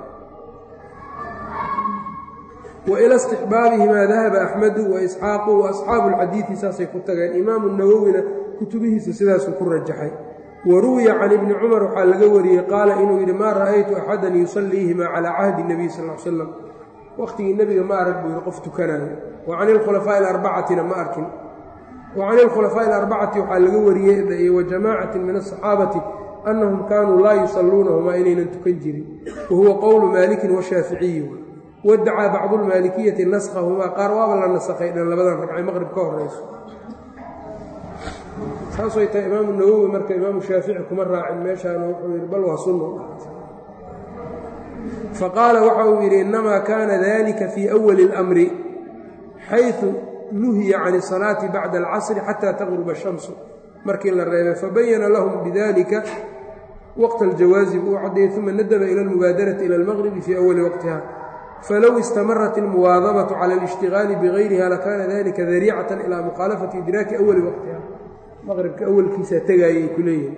wa ila istixbaabihimaa dahaba axmedu wa isxaaqu wa asxaabu alxadiidi saasay ku tageen imaamu nawowina kutubihiisa sidaasuu ku rajaxay wa ruwiya can ibni cumar waxaa laga wariyey qaala inuu yidhi maa ra'aytu axadan yusalliihimaa calaa cahdi nebiy sal l slam waqtigii nebiga ma arag buu yidhi qof tukanayo wa can ilkhulafaa'i alarbacatina ma arkin wa can ilkhulafaa'i alarbacati waxaa laga wariyey wa jamaacatin min asaxaabati annahum kaanuu laa yusalluunahumaa inaynan tukan jirin wa huwa qowlu maalikin washaaficiyi wadacaa bacdu lmaalikiyati naskhahumaa qaar waaba la nasakhay dhan labadan ragcay maqrib ka horayso saasay tahay imaamu nawowi marka imaamu shaafici kuma raacin meeshaana wuxuu yidhi bal waa sunna faqaala waxa uu yidhi innamaa kaana dalika fii awali اlamri xayثu nuhiya can الsalaati bacda alcasri xata taqruba الshamsu markii la reebay fabayana lahum bidalika waqta اljawaazi buu caddeeyey uma nadaba ila اlmubaadarati ila اlmaqribi fii awali waqtiha falow istamarat اlmuwaadabatu cala اlاshtigaali bigayriha lakana dalika dariicatan ilaa mukhaalafati idraaki awali waqtiha maqribka awalkiisaa tegaayay ku leeyihin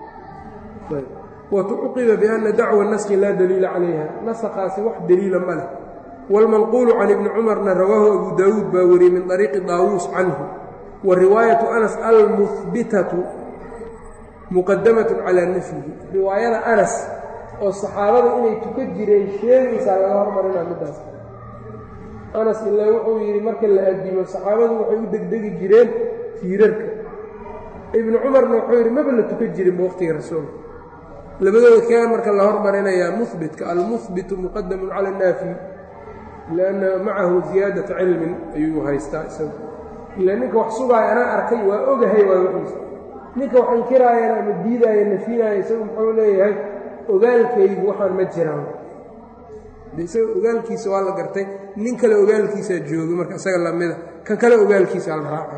wtucuqiba biana dacwa naskhi laa daliila calayha nasakaasi wax daliila ma leh wاlmanquulu can ibni cumarna rawaahu abu daawuud baa wariyey min طariiqi daawuus canhu wa riwaayatu anas almuhbitatu muqadamat calaa nafyihi riwaayada anas oo saxaabada inay tuka jireen sheegaysaa laga hormarinaa midaas anas ilaa wuxuu yidhi marka la adimo saxaabadu waxay u degdegi jireen tiirarka ibnu cumarna wuxuu yidhi maba la tuka jirinba waqtiga rasuulka labadooda kee marka la hormarinayaa muhbitka almuhbitu muqadamun cala annaafi lianna macahu ziyaadata cilmin ayuu haystaa isagu ila ninka wax sugaaya anaa arkay waa ogahay waa wixiisa ninka wax inkiraayana ama diidaaya nafinaaya isagu muxuu leeyahay ogaalkaygu waxaan ma jiraan de isaga ogaalkiisa waa la gartay nin kale ogaalkiisaa jooga marka isaga lamida kan kale ogaalkiisa la raaca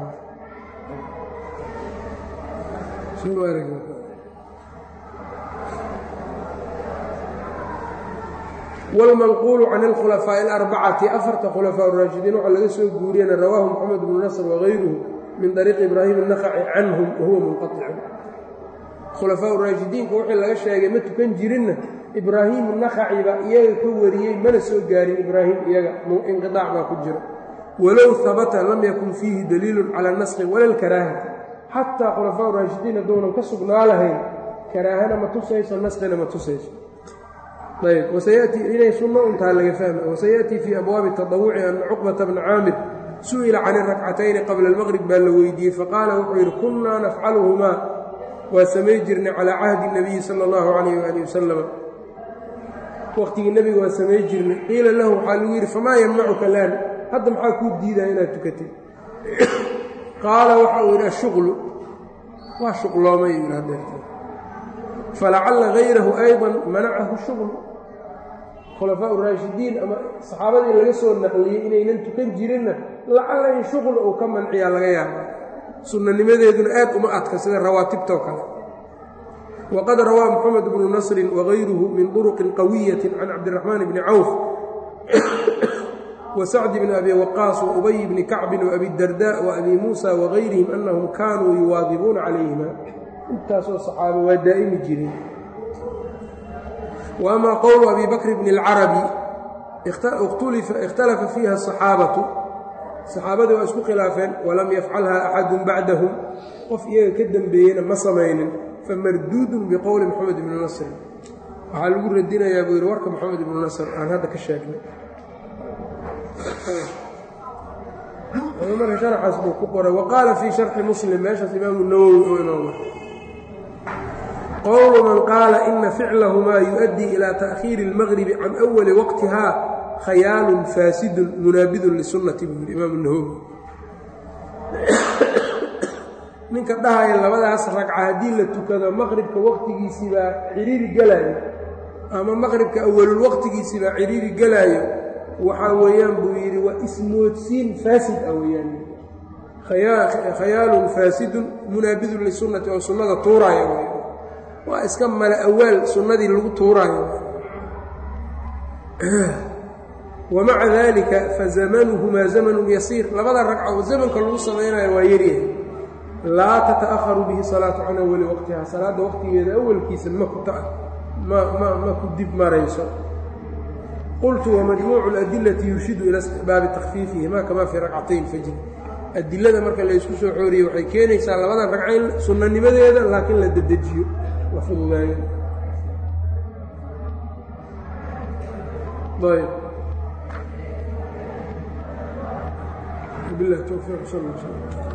wاlmanquulu can اlkhulafaaءi اlarbacati afarta khulafaa raashidiin waxaa laga soo guuriyana rawaahu moxamed bnu nasr wagayruhu min طariiqi ibraahim الnaqaci canhum wahuwa munqaطicun khulafaa raashidiinka wixii laga sheegay ma tukan jirinna ibraahim naqaci baa iyaga ka wariyey mana soo gaarin ibraahim iyaga inqiطaac baa ku jira walow habata lam yakun fiihi daliilu cala naskhi wala lkaraahati xataa khulafaa raashidiin hadduunan ka sugnaa lahayn karaahana ma tusayso naskhina ma tusayso ayb wasayatii inay sunno untaa laga fahma wasayaأtii fii abwaabi taطawuci ana cuqbata bna caamir su'ila can irakcatayni qabla اlmaqrib baa la weydiiyey faqaala wuxuu yidhi kunnaa nafcaluhumaa waa samay jirnay calaa cahdi الnabiyi salى اllahu alayh wali wasalam waqtigii nebiga waa samay jirnay qiila lahu waxaa lagu yidhi famaa yamnacuka laan hadda maxaa kuu diidaa inaad tukatay qaala waxa uu yidhi ashuqlu waa shuqloomay yidhi hadeerta falacalla hayrahu ayضa manacahu shuqlu khulafaa raashidiin ama saxaabadii laga soo naqliyey inaynan tukan jirinna lacalla in shuql uu ka manciyaa laga yaaba sunnanimadeeduna aad uma adka sida rawaatibtoo kale wqad rawaa mxamed bnu nasri wغayruhu min طurqi qawiyaةi can cabdiraxmaan bni cawf wasacdi bni abi waqaas waubay bni kacbin waabi darda waabi muusa wagayrihim anahum kaanuu yuwaadibuuna calayhima intaasoo saxaaba waa daa'imi jireen waama qowlu abi bakr bni اlcarabi ikhtalafa fiiha asaxaabatu saxaabadii waa isku khilaafeen walam yafcalha axadu bacdahum qof iyaga ka dembeeyeyna ma samaynin famarduudun biqowli moxamed ibni nasrin waxaa lagu radinayaa buu yidhi warka moxamed ibnu nasr aan hadda ka sheegnay marka sharxaas buu ku qoray wa qaala fii sharxi muslim meeshaas imaamu nawowi oo inooma qowlu man qaala ina ficlahumaa yu-addii ilaa ta'khiiri اlmaqribi can awali waqtiha khayaalun faasidun munaabidun lisunnati buu yidhi imaamu nawowi ninka dhahaya labadaas ragca haddii la tukado maqribka waqtigiisii baa ciriiri gelaayo ama maqribka awalul waqtigiisii baa ciriiri gelaayo waxaa weeyaan buu yidhi waa ismoodsiin faasid ah weeyaan khayaalun faasidun munaabidun lisunnati oo sunnada tuuraayo w waa iska mala awaal sunnadii lagu tuuraayo wamaca dalika fazamanuhumaa zamanun yasiir labada ragca oo zamanka lagu samaynayo waa yaryahay laa tata'aharu bihi salaatu can awali waqtiha salaadda waqtigeeda awalkiisa ma ku dib marayso qultu wamajmuucu اladilati yurshidu ila istixbaabi takfiifihima kama fii ragcatay اlfajri adilada marka laysku soo xooriyey waxay keenaysaa labadan ragcayn sunnanimadeeda laakiin la dedejiyo la fududaayo ayb bilah towfiiq sal